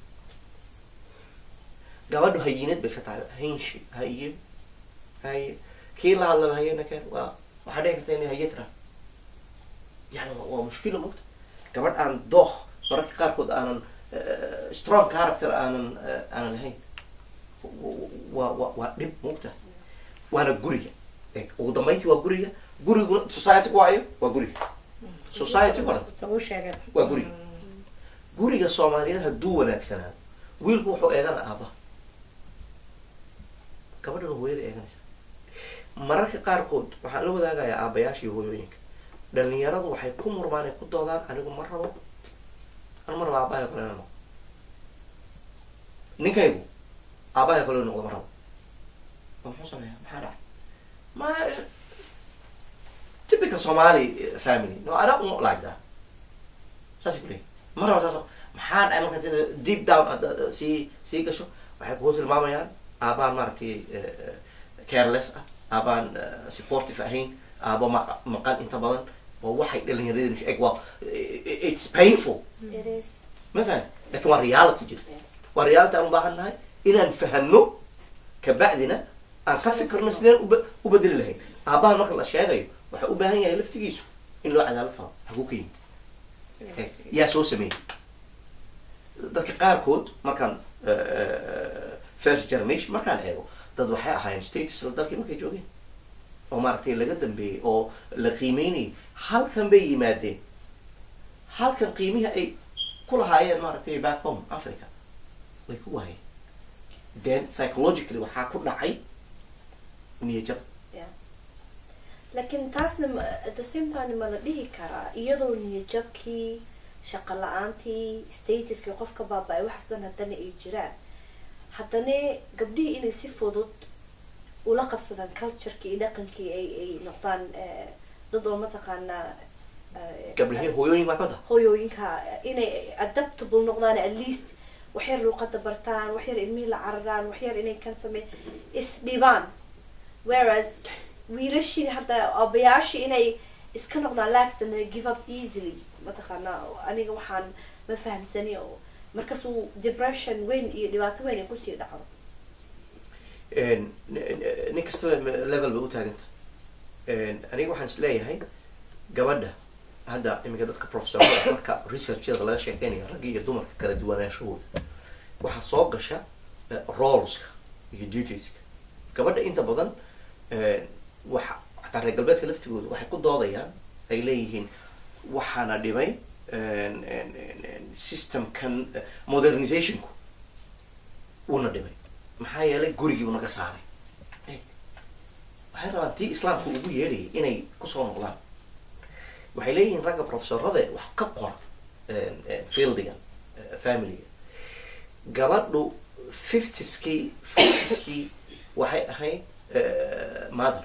gabadhu hayinad bay iska tahay haynshi haye haye kii la hadlaba hayena keen waa waxaa dhici karta inay haye tiraa yani waa- waa mushkilo mogta gabadh aan dookh mararka qaarkood aanan eh, strong character aanan eh, aanan lahayn waa waa waa dhib mogta waana guriga Eeg, ugu dambeyntii waa guriga guriguna society waayo waa guriga society o dhan lagu sheegay Waa guriga. guriga soomaaliyeed hadduu wanaagsanaado wiilku wuxuu eegana aabbaha gabadhana hooyada eeganaysa mararka qaarkood waxaan la wadaagayaa aabbayaasha iyo hooyooyinka dhalinyaradu waxay ku murmaan ay ku doodaan anigu ma rabo anu ma rabo aabbahay kale inaan noqdo ninkaygu aabbahay kale inuu noqdo ma rabo ma muxuu sameeyaa maxaa dhacay ma typical somali family no i don't like that saasay ku leeyihin ma rabo saas maxaa dhacay marka sida deep down aad- aad- sii sii gasho waxay kugu tilmaamayaan aabaan maaragtay eh, careless ah aabaan eh, supportive ahayn aabo ma- maqan inta badan waa waxay dhalinyaradeen eg waa it's painful it is ma fahan lakin waa reality jirta yes waa reality aan u baahan nahay inaan fahano kabacdina aan ka fikirno sideen uba u bedeli lahayn aabbaha marka la sheegayo waxa u baahan yahay laftigiisu in loo cadaalad falo haguu ka yimid Eeg, yaa soo sameeyey dadka qaarkood markaan eh, first generation markaan eego dad waxay ahaayeen status la dalkii markay joogeen oo maaragtay laga dambeeyey oo la qiimeynayay halkan bay yimaadeen halkan qiimihii ay ku lahaayeen maaragtay back home africa way ku waayeen then psychologically waxaa ku dhacay niyajab yeah laakiin taasna ma- at the same time ma la dhihi karaa iyadoo niyajabkii shaqo la-aantii statuskii qofka baaba-ay waxaas dhan haddana ay jiraan haddana gabdhihii inay si fudud ula qabsadaan culturekii iyo dhaqankii ay ay noqdaan eh, dad oo mataqaanaa eh, gabdhahii hooyooyin baa ka da hooyooyinka inay adaptable noqdaan at least waxyar luuqada bartaan waxyar ilmihii la cararaan waxyar inay kan samey isdhibaan whereas wiilashii hadda abayaashii inay iska noqdaan laxtan give up easily mataqaanaa aniga waxaan ma fahamsani oo markaasuu depression weyn iyo dhibaato weyn ay kusii dhacdo n- n- nin kastaba level bay u taagan tahay aniga waxaan is leeyahay gabadha hadda iminka dadka professorada marka researchada laga sheekeynaya ragga iyo dumarka kala duwanaanshahooda waxaa soo gasha eh, roleska iyo dutieska gabadha inta badan eh, waxa xataa reer galbeedka laftigooda waxay ku doodayaan ay leeyihiin waxaana dhimay en- en- en- en systemkan eh, modernizationku wuuna dhimay maxaa yeelay gurigiibu naga saaray Eeg, waxay rabaan tii islaamka ugu yeedhayay inay kusoo noqdaan waxay leeyihiin ragga professorada wax ka qora en- en fieldigan eh, familyga gabadhu fiftieskii fortieskii waxay ahayd eh, mother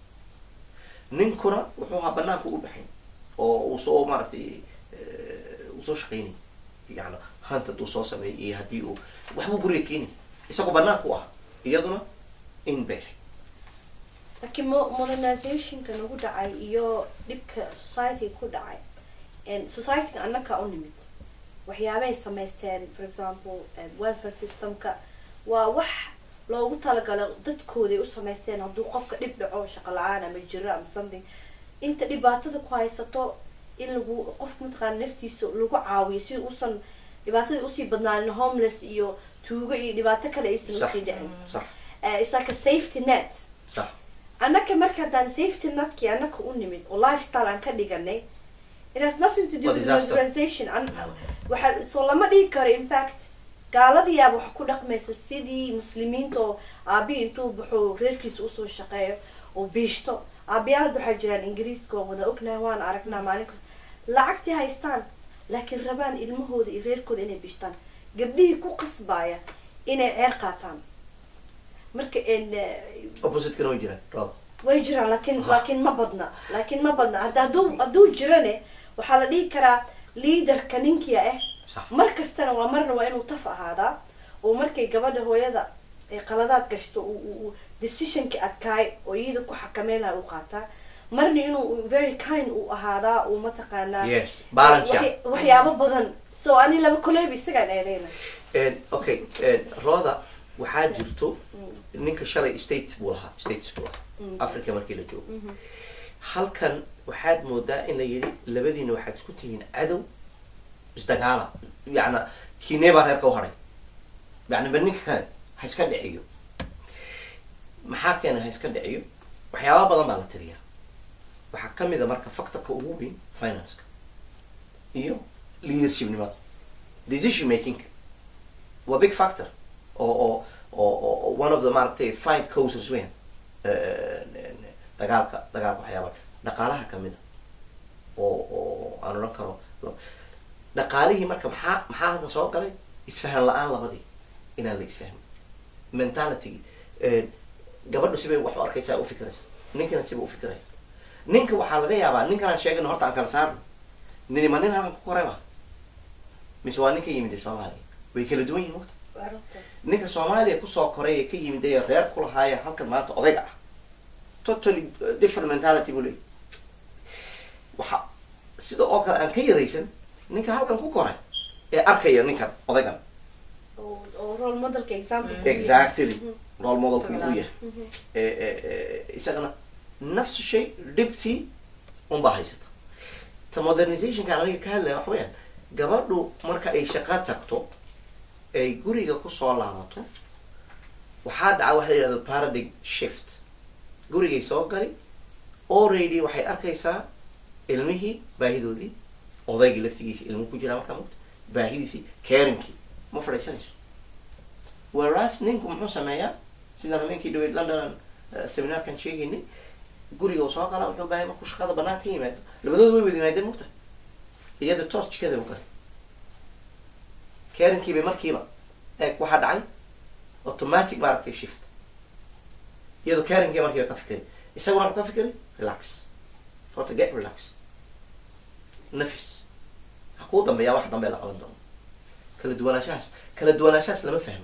ninkuna wuxuu ahaa banaanka u baxay oo uu soo maaragtay eh, uu soo shaqaynayay yani hantad uu soo sameeyay iyo haddii uu waxbuu guriga keenay isagoo banaanka u ah iyaduna in bay ahayd laakiin mo- modernizationka nagu dhacay iyo dhibka society ku dhacay and societyga annaka u nimid waxyaabay samaysteen for example eh, welfare systemka waa wax loogu talagalo dadkooday u samaysteen hadduu qofka dhib dhaco shaqo la-aan ama jiro ama something inta dhibaatada ku haysato in lagu qofka mataqaana naftiisa lagu caawiyo si uusan dhibaatadii usii badnaanin homeless iyo tuugo iyo dhibaato kale aysan Sax. usii dhicin sax Eh, it's like a safety net sax annaka marka haddaan safety netkii annaka u nimid oo lifestyle aan ka dhiganay it has nothing to do Waa with disaster. modernization An- waxaa soo lama dhigi karo in fact gaaladiyaaba waxa ku dhaqmaysa sidii muslimiinta oo aabihi intuu baxo reerkiisa usoo shaqeeyo oo biishto aabiyaal hadda waxaa jiraan ingiriiska oo wada ognahay waan aragnaa maalin kasta lacagtii haystaan laakiin rabaan ilmahooda iyo reerkooda inay bishtaan gabdhihii ku qasbaya inay ceer qaataan marka en, eh, oppositekana way jiraan rood way jiraan laakiin Ha. laakiin ma badna laakiin ma badna hadda hadduu hadduu jirane waxaa la dhihi karaa liaderka ninkia ah sax mar kastana waa marna waa inuu taf ahaadaa oo markay gabadha hooyada ay qaladaad gashto uu- uu uu decisionka adkaay oo iyada ku xakameyn laha u qaataa marna inuu very kind uu ahaadaa uu mataqaanaa yes balance waxy- waxyaabo badan so ani laba koleyba isagaan eedeyna En, okay en, rooda waxaa jirto ninka shalay state buu lahaa states buu lahaa Mm. africa markii la joogo halkan waxaad moodaa in la yidhi labadiina waxaad isku tihiin cadow isdagaala yacna kiinee baa reerka u haray yacni ba ninka kale ha iska dhiciyo maxaa keena ha iska dhiciyo waxyaaba badan baa la tiriyaa waxaa kamid a marka factorka ugu weyn financeka iyo leadershipnimada decision making waa big factor oo oo oo oo one of the maaragtay fight causes weyn dagaalka dagaalka waxyaaba dhaqaalaha kamid a oo oo aan odhan karo dhaqaalihii marka maxaa maxaa hadda soo galay isfahan la-aan labadii inaan la isfahmin mentalitygii gabadhu sibay wax u arkaysaa u fikiraysa ninkana siba u fikiraya ninka waxaa laga yaabaa ninkan aan sheegano horta aan kala saarno nini ma nin halkan ku koray ma mise waa ninka yimid ee soomaaliya way kala duwan yihin mugta ninka soomaaliya kusoo koray ee ka yimid ee reer ku lahaaya halkan maanta odayga ah totally different mentality buu leeyahy waxa sida oo kale aan ka yaraysan ninka halkan ku koray ee arkaya ninkan odaygan oo oo role modelka example exactly role modelku uu yahay isagana nafsu shay dhibtii unbaa haysata ta modernizationka aniga ka hadlaya waxa weyaan gabadhu marka ay shaqo tagto ay guriga kusoo laabato waxaa dhaca waxa la yidhahdo paradigm shift gurigay soo gali already waxay arkaysaa ilmihii baahidoodii odaygii laftigiisi ilmu ku jiraa markaa mugta baahidiisii caringkii ma fadhiisanayso whereas ninku muxuu sameeyaa sidaan habeenkii dhaweyd london seminaarkan sheegaynay guriga uu soo galaa wuxuu bahay markuu shaqada banaan ka yimaado labadooda way wada yimaadeen mugta iyada toos jikada u galay caringkiibay markiiba eeg waxaa dhacay automatic maaragtay shift iyadoo caringkii markiiba ka fikray isaguna wuxuu ka fikray relax horta get relax nafis ha kuu dambeeyaa wax dambe la qaban doono kala duwanaanshahaas kala duwanaanshahaas lama fahmo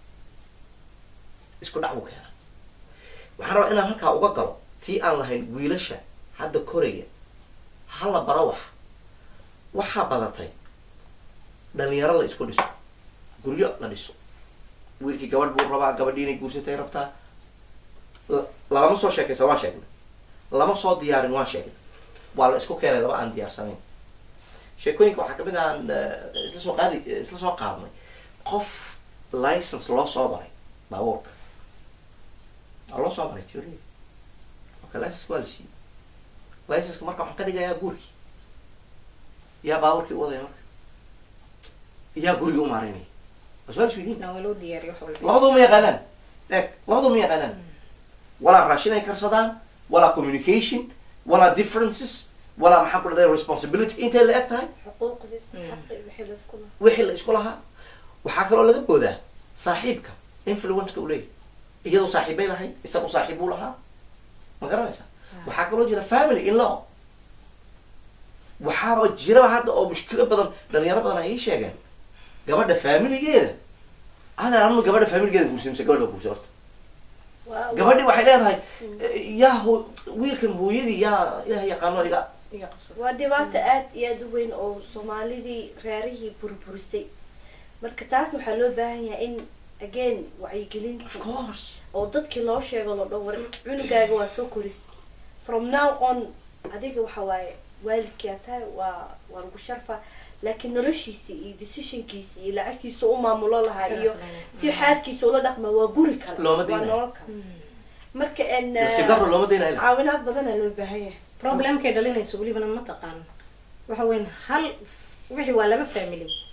isku dhac buu keenaa waxaan rabaa inaan halkaa uga galo tii aan lahayn wiilasha hadda koraya hala bara wax waxaa badatay dhalinyaro la isku dhiso guryo la dhiso wiilkii gabadh buu rabaa gabadhii inay guursatay rabtaa lalama soo sheekaysa waan sheegnay lama soo diyaarin waan sheegnay waa la isku keenay laba aan diyaarsanayn sheekooyinka waxaa kamid ah aan isla soo qaadi isla soo qaadnay qof license loo soo baray baabuurka waa loo soo baray teoria marka license waa la siiyey licenceka marka waxaan ka dhigayaa guurkii yaa baabuurkii u wadaya marka yaa gurigii u maareynaya bas waa la isweydiin waa loo diyaariyo wax walba labaduu ma yaqaanaan eeg labaduu ma yaqaanaan walaa raashin ay karsadaan walaa communication walaa differences walaa maxaa ku dhahday responsibility intay la eg tahay xuquuqdi xaqi wixii la isku lahaa wixii la isku lahaa waxaa kaloo laga boodaa saaxiibka influenceka uu leeyahy iyadoo saaxiibbay lahayd isagu saaxiib buu lahaa ma garanaysa waxaa kaloo jira family in law waxaaba jiraba hadda oo mushkilo badan dhalinyaro badan ay ii sheegeen gabadha familigeeda adaa anma gabadha familigeeda guursa mise gabadh baa guursa horta Waa- gabadhi waxay leedahay yaa ho wiilkan hooyadii yaa ilaah yaqaano iga iga qabsada waa dhibaato aad iyo aada u weyn oo soomaalidii reerihii burburisay marka taasna waxaa loo baahan yahay in again of wacyigelintii course oo dadkii loo sheego lo dhan war cunugaaga waa soo koris from now on adiga waxa waaye waalidkii aa tahay waa waa lagu sharfa laakiin noloshiisi iyo decisionkiisi iyo lacagtiisa u maamulo lahaa iyo si xaaskiisa ula dhaqma waa guri kale Looma waa diidayo. nolol kale marka en nasiib daro looma daynayo ilaa caawinaad badanaa loo baahan yahay problemkay dhalinayso welibana ma taqaano waxa weyn hal wixii waa laba family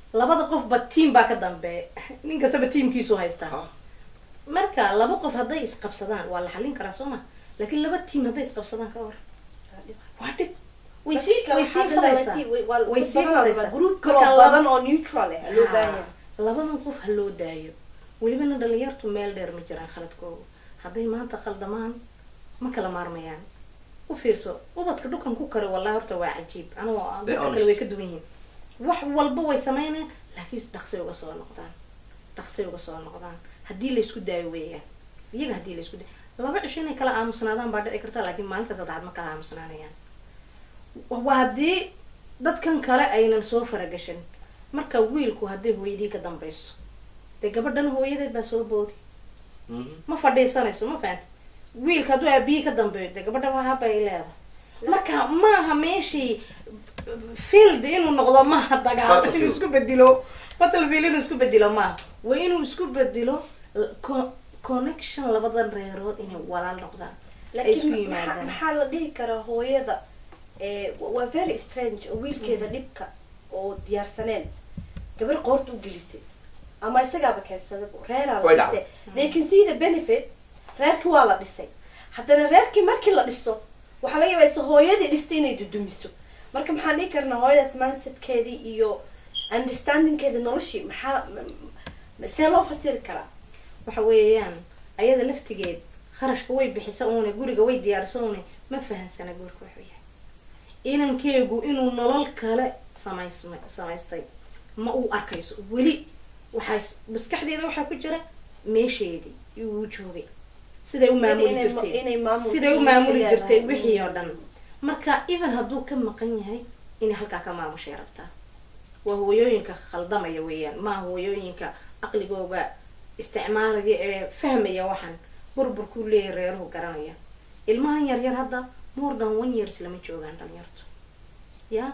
labada qofba tiam baa ka dambeeya nin kastaba tiamkiisu haystaa Ha. marka laba qof hadday isqabsadaan waa la xallin karaa soo ma laakiin laba tiam hadday isqabsadaan ka war waa dhib way sii way sii fadaysaa way sii fadaysaa group Marka kaloo laba- badan oo neutral ah loo baahan yahay labadan qof ha loo daayo welibana dhalinyartu meel dheer ma jiraan khaladkooda hadday maanta khaldamaan ma kala maarmayaan u fiirso ubadka dhukan ku kare wallahi horta waa cajiib anigoo Be dadka kale honest. way ka duwan yihiin wax walba way sameynayaan laakiin dhaqsay uga soo noqdaan dhaqsay uga soo noqdaan haddii laysku daayo weeyaan iyaga haddii laysku daayo laba cisho inay kala aamusnaadaan baa dhici karta laakiin maalinta saddexaad ma kala aamusnaanayaan waa haddii dadkan kale aynan soo faragashan marka wiilku hadday hooyadii ka dambayso dee gabadhan hooyadeed baa soo boodi Mhm. ma fadhiisanayso ma fahanta wiilka hadduu aabihii ka dambeeyo dee gabadha wahaba ay leedahay marka maaha meeshii field inuu noqdo maaha dagaal inuu Battlefield. isku bedilo battlefield inuu isku bedilo maaha waa inuu isku bedelo co- connection labadan reerood inay walaal noqdaan ay isku laakiin maxaa- yimaadaan maxaa la dhihi karaa hooyada eh, waa very strange oo wiilkeeda dhibka oo diyaarsaneen gabar qoorta u gelisay ama isagaaba keensada reeraa la Way dhisay they can see the benefit reerkii waa la dhisay haddana reerkii markii la dhiso waxaa laga yaabaa isa hooyadii dhistay inay dudumiso marka maxaan dhihi karnaa hooyadaas mindsetkeedii iyo understandingkeeda noloshii maxaa m- m- see loo fasiri karaa waxa weeyaan ayada laftigeed kharashka way bixisa uune guriga way diyaarisa uune ma fahansana guurka wuxuu yahay inankeegu inuu nolol kale samaysma samaystay ma uu arkayso weli waxaa maskaxdeeda waxaa ku jira meesheedii uu joogay siday u maamuli Inay- jirtay inay maamul- siday u maamuli leedahay. jirtay wixii oo dhan marka even hadduu ka maqan yahay inay halkaa ka maamushay rabtaa waa hooyooyinka khaldamaya weeyaan maaha hooyooyinka aqligooga isticmaalaya ee fahmaya waxaan burburkuu leeyahay reeruhu garanaya ilmahan yaryar hadda more than one years lama joogaan dhalinyartu ya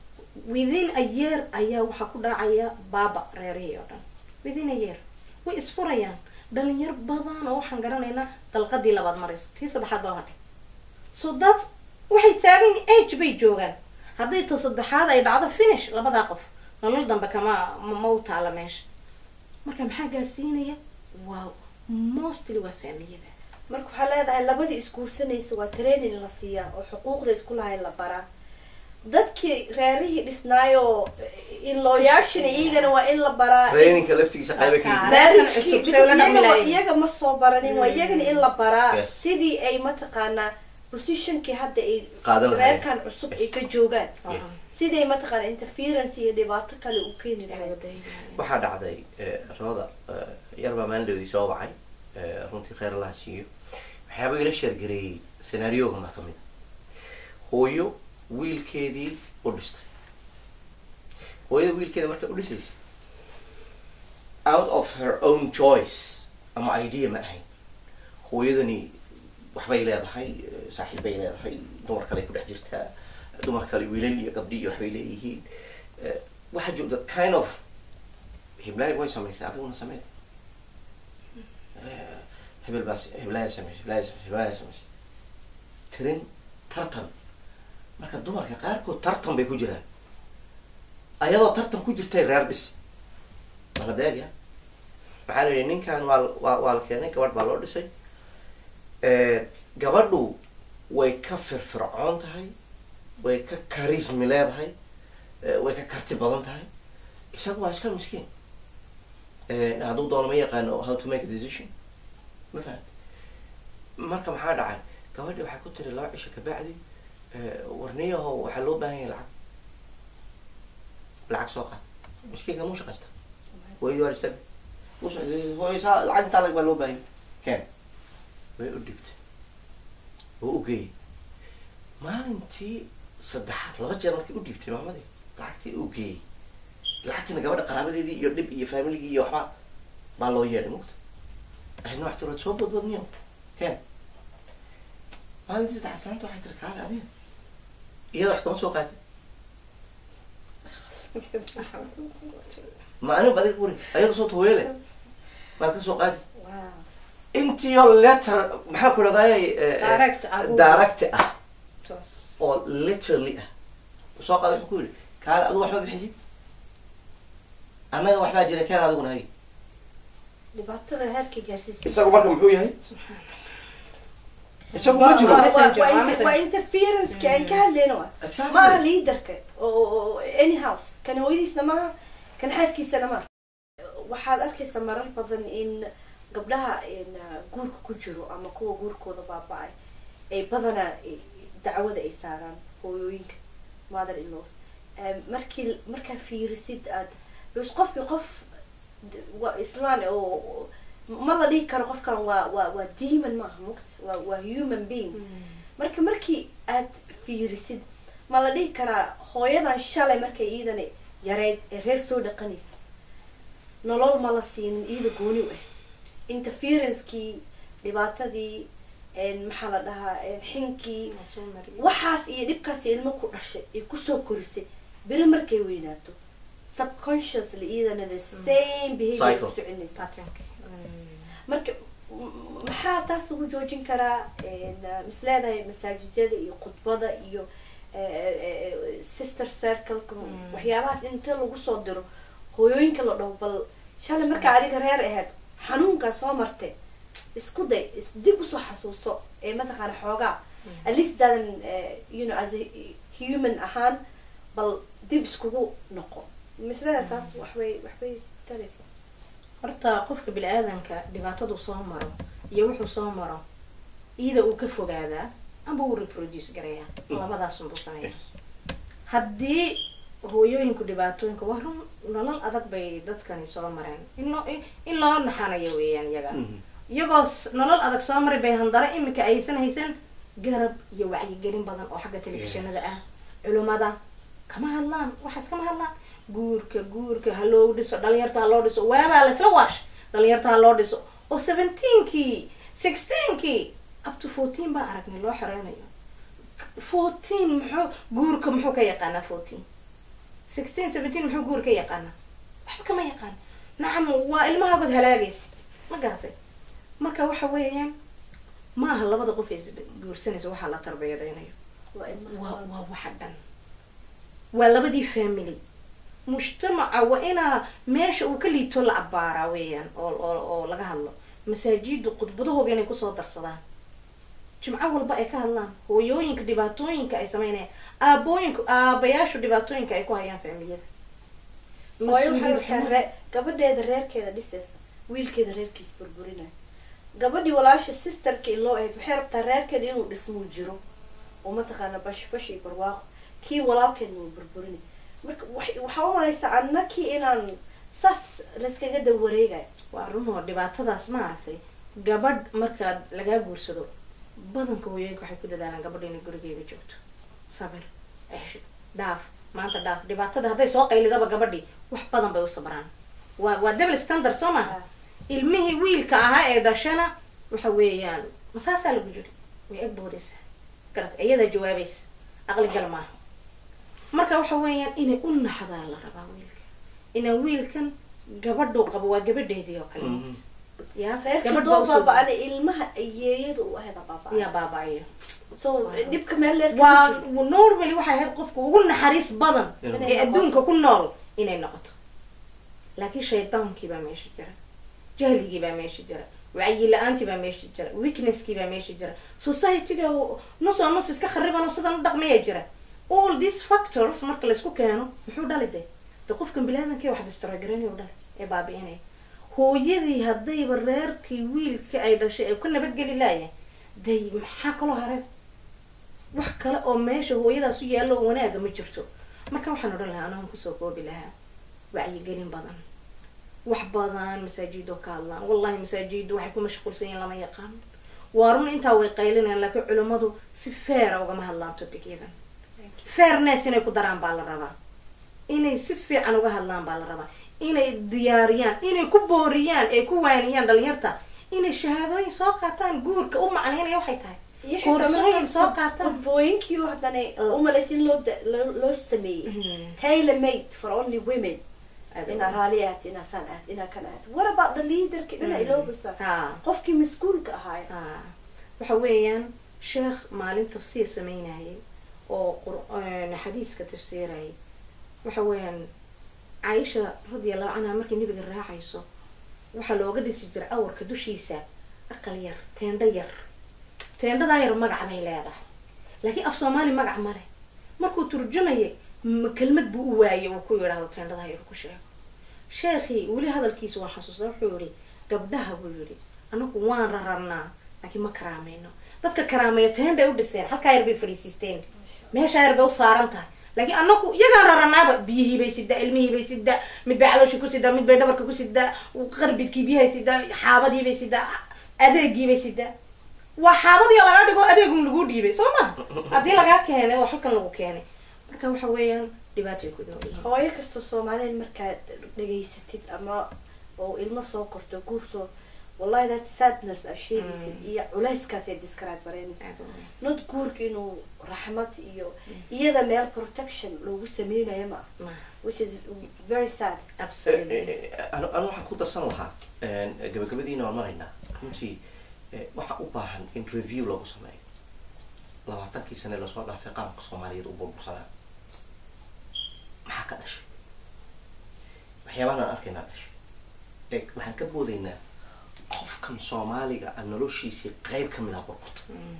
within a year ayaa waxaa ku dhacaya baaba reerihii oo dhan within a year way isfurayaan dhalinyar badan oo waxaan garanaynaa dalqadii labaad maraysa tii saddexaad baa hadhay so that waxay taagan age bay joogaan hadday ta saddexaad ay dhacdo finish labadaa qof nolol dambe kama ma- ma u taala meesha marka maxaa gaadhsiinaya waa mostly waa faamiliyada marka waxaa leedahay labadii isguursanaysa waa training la siiyaa oo xuquuqda isku lahayn la baraa dadkii reerihii dhisnaayoo ilooyaashina iyagana waa in la baraa traininka laftigiisa qayba ka Kaa- yihiin marriagekii cusub, because say ula iyaga ma- dhaqmi iyaga ma soo baranin waa iyagana in la baraa Yes. sidii ay mataqaanaa positionkii hadda ay Qaadan lahayd. reerkan cusub ay ka joogaan Yes. siday mataqaana interference iyo dhibaato kale u keeni lahayd waxaa dhacday eh, rooda eh, yar baa maalindhoodii soo wacay eh, runtii kheyr allaha siiyo waxyaaba ila sheergareeyey senaarioga ma kamid a hooyo wiilkeedii u dhistay hooyada wiilkeeda markay u dhisaysa out of her own choice ama idea ma ahayn hooyadani waxbay leedahay eh, saaxiib bay leedahay dumar kale ku dhex jirtaa dumar kale wiilal iyo gabdhi iyo waxbay leeyihiin Eh, waxaa joogta kind of heblaay way samaysay adiguna samee Eh, hebel baa heblaaya samaysay heblaaya samaysay heblaaya samaysay tirin tartan marka dumarka qaarkood tartan bay ku jiraan ayadoo tartan ku jirtay reer dhis maladeegya maxaa la yidhi ninkan waa waa waa la keenay gabadh baa loo dhisay gabadhu way ka firfircoon tahay way ka karismi leedahay eh, way ka karti badan tahay isaga waa iska miskiin Eh, hadduu doono ma yaqaano how to make a decision ma fahamti marka maxaa dhacay gabadhi waxay ku tiri laba cisho kabacdi eh, warniyaho waxaa loo baahan yahay lacag lacag soo qaad miskiinka muu shaqaysta hooyadii waa istag hooysaa lacag intaa lag baa loo baahan yahay keen way u dhibtay oo u geeyay maalintii saddexaad laba jeer markay u dhiibtay maamadii lacagtii u geeyey lacagtiina gabadha qaraabadeedii iyo dhib iyo familigii iyo waxba baa loo yeedhay mugta ahna wax tirood soo bodbodniyo keen maalintii saddexaad salaanta waxay tiri kaale adiga iyada wax kama soo qaatay ma anigu adiga kuri ayaga soo taweyele maad ka soo qaadi wow intiyo letter maxaa ku dhahday Direct ah. direct ah Toos. oo literally ah soo qaada wuxuu ku yidhi kaale adu waxma bixisid annaga waxbaa jira keen adiguna hay dhibaatada heerka gaarsiisa isagu marka muxuu yahay isagu ma jiro Waa- waa messenger, waa waa messenger. waa interferenceka aan ka hadlayno wa Exactly. maaha leaderka oo oo- any house kan hooyadiisna maaha kan xaaskiisana maaha waxaad arkaysaa marar badan in gabdhaha in uh, guurka ku jiro ama kuwa guurkooda baaba-ay ay badanaa eh, dacwada ay saaraan hooyooyinka mother in laws markii markaa fiirisid aad bas qofkii qof d- waa islaan oo oo- ma la dhihi karo qofkan waa waa waa demon maaha mugt waa waa human being marka markii aad fiirisid ma la dhihi karaa hooyadan shalay markay iidana yareyd ee reer soo dhaqanaysa nolol ma la siinin iida gooni u ah interferencekii dhibaatadii een, maxaa la dhahaa een, xinkii waxaas iyo dhibkaas ilmo ku dhashay ay kusoo korisay beri markay weynaato subconsciously iidana the same behavior Cycle. ku soconaysa marka m- maxaa taas lagu joojin karaa een, uh, mis leedahay masaajidada iyo khudbada iyo eh, eh, sister circleka Mm. waxyaabahaas inta lagu soo diro hooyooyinka la dhaho bal shalay markaa adiga reer ahayd xanuunkaa soo marte isku day is- dib usoo xasuusto ee mataqaana xoogaa at least daadan eh, you know as a human ahaan bal dib iskugu noqo misleda taas waxbay waxbay taraysa horta qofka bini-aadanka dhibaatadu soo maro iyo wuxuu soo maro iyada uu ka fogaadaa amba uu reproduce garayaa Mm. labadaasunbuu sameeya haddii hooyooyinku dhibaatooyinka waa run nolol adag bay dadkani soo mareen in loo in loo naxanayo weeyaan iyaga Mhm. iyagoo s- nolol adag soo maray bay handara iminka aysan haysan garab iyo wacyigelin badan oo xagga telefishinada ah culimada kama hadlaan waxaas kama hadlaan guurka guurka ha loo dhiso dhalinyarta ha loo dhiso waabaa laysla waash dhalinyarta ha loo dhiso oo seventeenkii sixteenkii up to fourteen baan aragnay loo xoreynayo fourteen muxuu guurka muxuu ka yaqaanaa fourteen sixteen seventeen muxuu guur ka yaqaanaa waxba kama yaqaan nacam waa ilmahaagood halaagaysa ma garatay marka waxa weeyaan ma aha labada qof is guursanaysa waxaa la tarbiyadaynayo waa ilmaha waa walba. waa waxa dhan waa labadii family mujtamaca waa inaa meesha uu ka liito la abaaraa weeyaan oo oo oo laga hadlo masaajidu khudbadahooga inay kusoo darsadaan jimco walba ay ka hadlaan hooyooyinka dhibaatooyinka ay sameynayaan aabooyinka aabayaashu dhibaatooyinka ay ku hayaan familiyada hooyo waxay Mas-uuliyad rabtaa xumo. ree- gabadheeda reerkeeda dhisaysa wiilkeeda reerkiis burburinaya gabadhii walaasha sisterka iloo ahayd waxay rabtaa reerkeeda inuu dhismuu jiro oo mataqaana bash bash iyo barwaaqo kii walaalkeedna uu burburinay marka wax- waxaa u malaysaa annakii inaan saas layskaga dawareegayo waa runoo dhibaatadaas maaragtay gabadh markaad lagaa guursado badanka hooyooyinka waxay ku dadaalaan gabadha inay gurigeeda joogto sabir cesho dhaaf maanta dhaaf dhibaatada hadday soo qaylidaba gabadhii wax badan bay u sabraan waa waa double standard soo maha ilmihii wiilka ahaa ee dhashana waxa weeyaan masaasaa lagu jiri way ag boodaysaa garat iyadaa jawaabaysa aqli gal maaha marka waxa weeyaan inay u naxdaa la rabaa wiilka inaan wiilkan gabadhuu qabo waa gabadheedii oo kale Mhm. ya reerka gabadh doo baa usoo baaba-ana ilmaha yeeyada u aheeda baaba yaa baaba'ayo so dhibka meel leer waa normally waxay ahayd qofka ugu naxariis badan Inay ee adduunka ku nool inay noqoto laakiin shaydaankii baa meesha jira jahligii baa meesha jira wacyi la-aantii baa meesha jira weaknesskii baa meesha jira societyga nus oo nus iska khariban oo sidan u dhaqmaya jira all these factors marka laysku keeno muxuu dhali de de qofkan bilaadanki wax destroy garanay u dhali ee baabi'inaya hooyadii haddayba reerkii wiilka ay dhashay ay ku nabadgeli laayahay day maxaa kaloo hareen wax kale oo meesha hooyadaas u yaallo oo wanaaga ma jirto marka waxaan odhan lahaa anaan kusoo koobi lahaa wacyigelin badan wax badan masaajido ka hadlaan wallahi masaajidu waxay ku mashquulsan yihiin lama yaqaan waa run intaa way qaylinayaan laakiin culimmadu si feera ugama hadlaan topicyadan fairness inay ku daraan baa la rabaa inay si fiican uga hadlaan baa la rabaa inay diyaariyaan inay ku booriyaan ay ku waaniyaan dhalinyarta inay shahaadooyin soo qaataan guurka u macnaynaya waxay tahay koorsooyin soo qaataan qudbooyinkii haddana umalaysa in loo da- loo loo sameeyey tailor made for only women inaa raali ahaat inaa saan ahaat inaa kan ahaat what about the leaderka inaa iloobasa ha qofkii mas-uulka ahaay ha waxa weeyaan sheekh maalin tafsiir sameynayay oo qur- xadiiska tafsiirayay waxa weeyaan caaisha radiallahu canha markay nebiga raacayso waxaa looga dhisi jiray awarka dushiisa aqal yar teendho yar teendhadaa yar magac bay leedahay laakiin af soomaali magac male markuu turjumayay ma kelmad buu u waayay uu ku yidhaahdo teendhadaa yar ku sheego sheekhii weli hadalkiisa waa xasuusta wuxuu yihi gabdhaha buu yihi anagu waan rararnaa laakiin ma karaamayno dadka karaameeyo teendhay u dhiseen halkaa yar bay fadhiisiisteen meeshaa yar bay u saaran tahay laakiin anaku iyagaan raranaaba biyihii bay sidaa ilmihii bay sidaa mid bay calooshii ku sidaa mid bay dhabarka ku sidaa qarbidkii biyahay sidaa xaabadii bay sidaa adeegii bay sidaa waa xaabadii laga dhigo adeegun lagu dhiibay soo ma haddii lagaa keenay oo halkan lagu keenay marka waxa weeyaan dhibaatay ku nool yihiin hooyo kasta soomaaliyeed markaad dhegaysatid ama oo ilmo soo korto guur soo wallahi that sadness a sheegaysid iyo culayskaasay describe garaynaysa not guurka inuu raxmad iyo iyada meel protection loogu sameynayo ma ah Ma, which is very sad absolutely anu anu waxaan ku darsan lahaa gabagabadiina waan maraynaa runtii eh, waxaa u baahan in review lagu sameeyo labaatankii sane lasoo dhaafay qaranka soomaaliyeed u burbursanaa maxaa ka dhashay waxyaabahan aan arkaynaa dhashay e waxaan ka boodaynaa qofkan soomaaliga a noloshiisii qayb ka mid ah burburta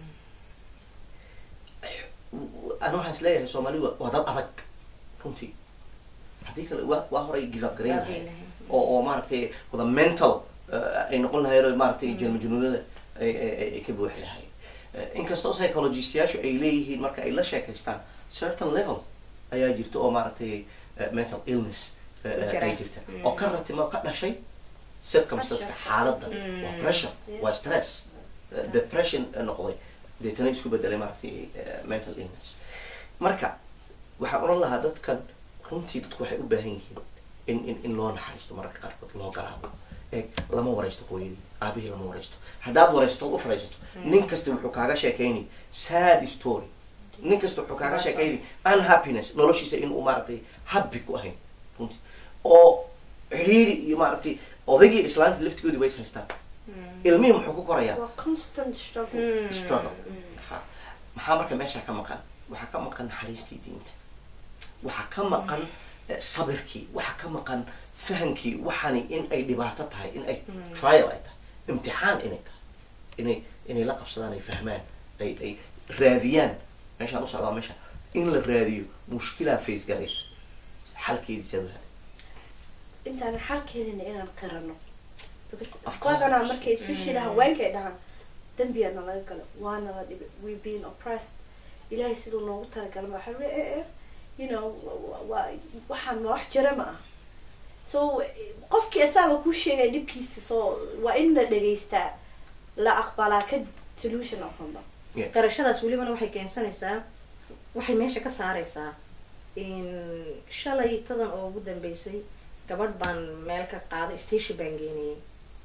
anu waxaan is leeyahay soomaalidu waa- waa dad adag runtii haddii kale waa waa horay give up garayn lahayd oo oo maaragtay wada mental eh, ay noqon lahayd oo maaragtay jelmajunuunada ay ay- ay- ay ka buuxi lahayd Eh, inkastoo psychologistayaashu ay leeyihiin marka ay la sheekaystaan certain level ayaa jirta oo maaragtay eh, mental illness eh, eh, Jira. ay jirta Mm. oo ka ratimo ka dhashay circumstanceka Pressure. xaaladda Mm. waa pressure Yeah. waa stress eh, depression eh, noqday deetana isku bedelay maaragtay eh, mental illness marka waxaan odhan lahaa dadkan runtii dadku waxay u baahan yihiin in in in loo naxariisto mararka qaarkood loo galaabo eeg lama waraysto hooyadii aabihii lama waraysto haddaad waraysto ood u fadhiisato nin kasta wuxuu kaaga sheekayni sad story nin kasta wuxuu kaaga sheekayni unhappiness noloshiisa inuu maaragtay happy ku ahayn runtii oo xidhiiri iyo maaragtay odaygii islaanta laftigoodii way is haystaan ilmihii muxuu ku korayaa waa constant struggle Mm. struggle Ha. maxaa marka meesha ka maqan waxaa ka maqan naxariistii diinta waxaa ka maqan eh, sabirkii waxaa ka maqan fahankii waxani in ay dhibaato tahay in ay trial ay tahay imtixaan inay tahay inay inay la qabsadaan ay fahmaan ay ay raadiyaan meeshaan u socdaa meesha in la raadiyo mushkilaa face garaysa xalkeediisa la raadiyo intaan xalkeedina inaan qirano because Of course. badanaa markay especially haweenkay dhahaan dembiyaana laga galo waana la dhibay we been oppressed ilaahay siduu noogu talagalay ma waxa eh eh you know wa- wa- waxaan ma wax jira ma ah so qofkii asaaba kuu sheegaya dhibkiisa so waa in la dhegaystaa la aqbalaa kadib solution aqoonba qarashadaas welibana waxay keensanaysaa waxay meesha ka saaraysaa in shalay tadan oo ugu dambeysay gabadh baan meel ka qaaday station baan geenayay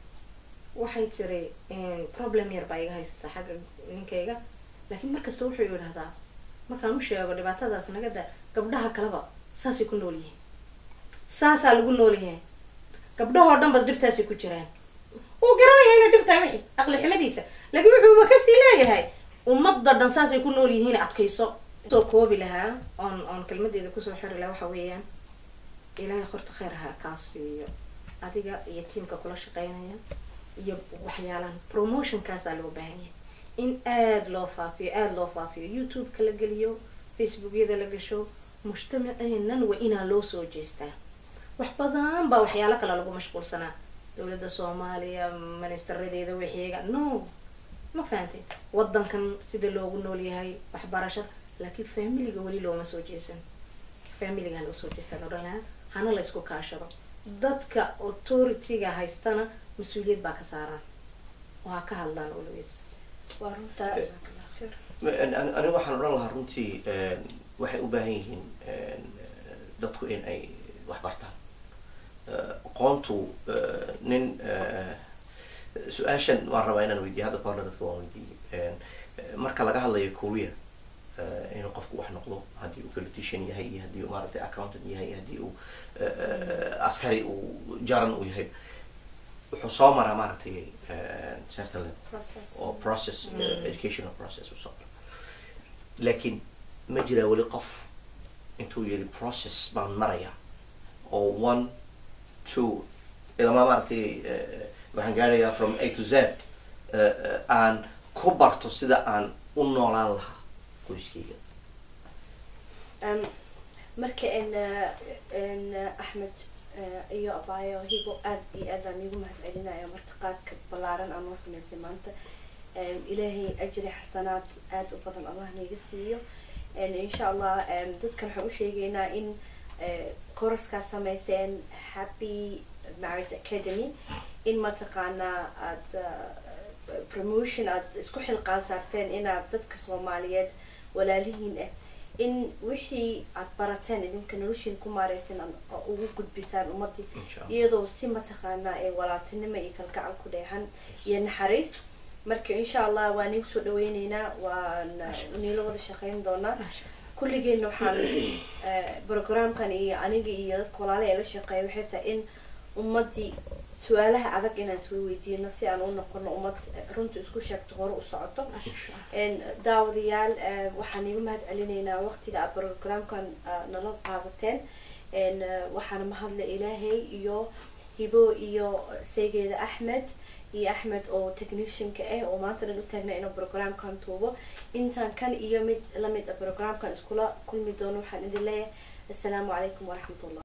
waxay tiri problem yar baa iga haysata xagga ninkayga laakiin markasta wuxuu yidhahdaa markaan u sheego dhibaatadaas naga da gabdhaha kaleba saasay ku nool yihiin saasaa lagu nool yahay gabdhahoo dhan bas dhibtaasay ku jiraan wuu garanaya inay dhib tahay wixii aqli xumadiisa laakiin wuxuuba kasii leeyahay ummadda dhan saasay ku nool yihiin adkayso soo koobi lahaa oon oon kelmadeeda kusoo xiri lahaa waxa weeyaan ilaahay horta khayr ha kaa siiyo adiga iyo tiamka kula shaqeynaya iyo waxyaalahan promotionkaasaa loo baahan yahay in aada loo faafiyo aada loo faafiyo youtube-ka la geliyo facebookyada la gasho mujtamaceenan waa inaa loo soo jeestaa wax badan baa waxyaalo kale lagu mashquulsanaa dowladda soomaaliya ministeradeeda wixiiga no ma fahantay wadankan sida loogu nool yahay waxbarasho laakiin familiga weli looma soo jeesan familiga loo soo jeestaan odhan lahaa hana la isku kaashado dadka authority-ga haystana mas-uuliyad baa ka saaran oo ha ka hadlaan always waa runtaa aniga waxaan odhan lahaa runtii waxay u baahan yihiin dadku in ay wax bartaan aqoontu nin su-aashan waan rabaa inaan weydiiyo hadda ka horna dadka waan weydiiyey marka laga hadlayo korea inuu qofku wax noqdo haddii uu politician yahay iyo haddii uu maaragtay accountant yahay iyo haddii uu askari uu jaran uu yahay wuxuu soo maraa maaragtay certain level process oo process educational process usoo mara laakiin ma jiraa weli qof intuu yeli process baan marayaa oo one two ilama maaragtay eh, waxaan gaarayaa from a to z eh, eh, aan ku barto sida aan u noolaan lahaa qoyskayga Um, marka n n axmed eh, iyo abaayo higo aad iyo aad aan iigu mahad celinaya martiqaadka ballaaran aan noo sameysay maanta Em, ilaahay ajri xasanaad aada u badan allah naiga siiyo En insha allah em, dadkan waxaan u sheegaynaa in eh, koraskaa sameyseen happy marriage academy in mataqaanaa aada eh, promotion aada isku xilqaan saarteen inaad dadka soomaaliyeed walaalihiin ah in wixii aad barateen idinka noloshiin ku maareysan aad ugu gudbisaan ummadii insha allah iyadoo si mataqaanaa ee walaaltinimo iyo kalgacal ku dheehan iyo naxariis marka insha allah waan igu soo dhaweyneynaa waan niilo wada shaqeyn doonaa kulligeena waxaan eh, programkan iyo aniga iyo dadka walaalaha ee la shaqeeya waxay tahay in ummadii su-aalaha adag inaan iswa weydiino si aan u noqono ummad runta isku sheegto hore u socoto En daawadayaal eh, waxaan iiga mahad celinaynaa waqtiga aad programkan ah, nala qaadateen En, eh, waxaana mahadle ilaahay iyo hibo iyo seegeeda axmed iyo axmed oo technicianka ah oo maanta dhan u taagna inuu programkan tuubo intaan kan iyo mid lamid a programkan iskula kulmi doono waxaan idin leeyahay assalaamu calaykum waraxmat ullah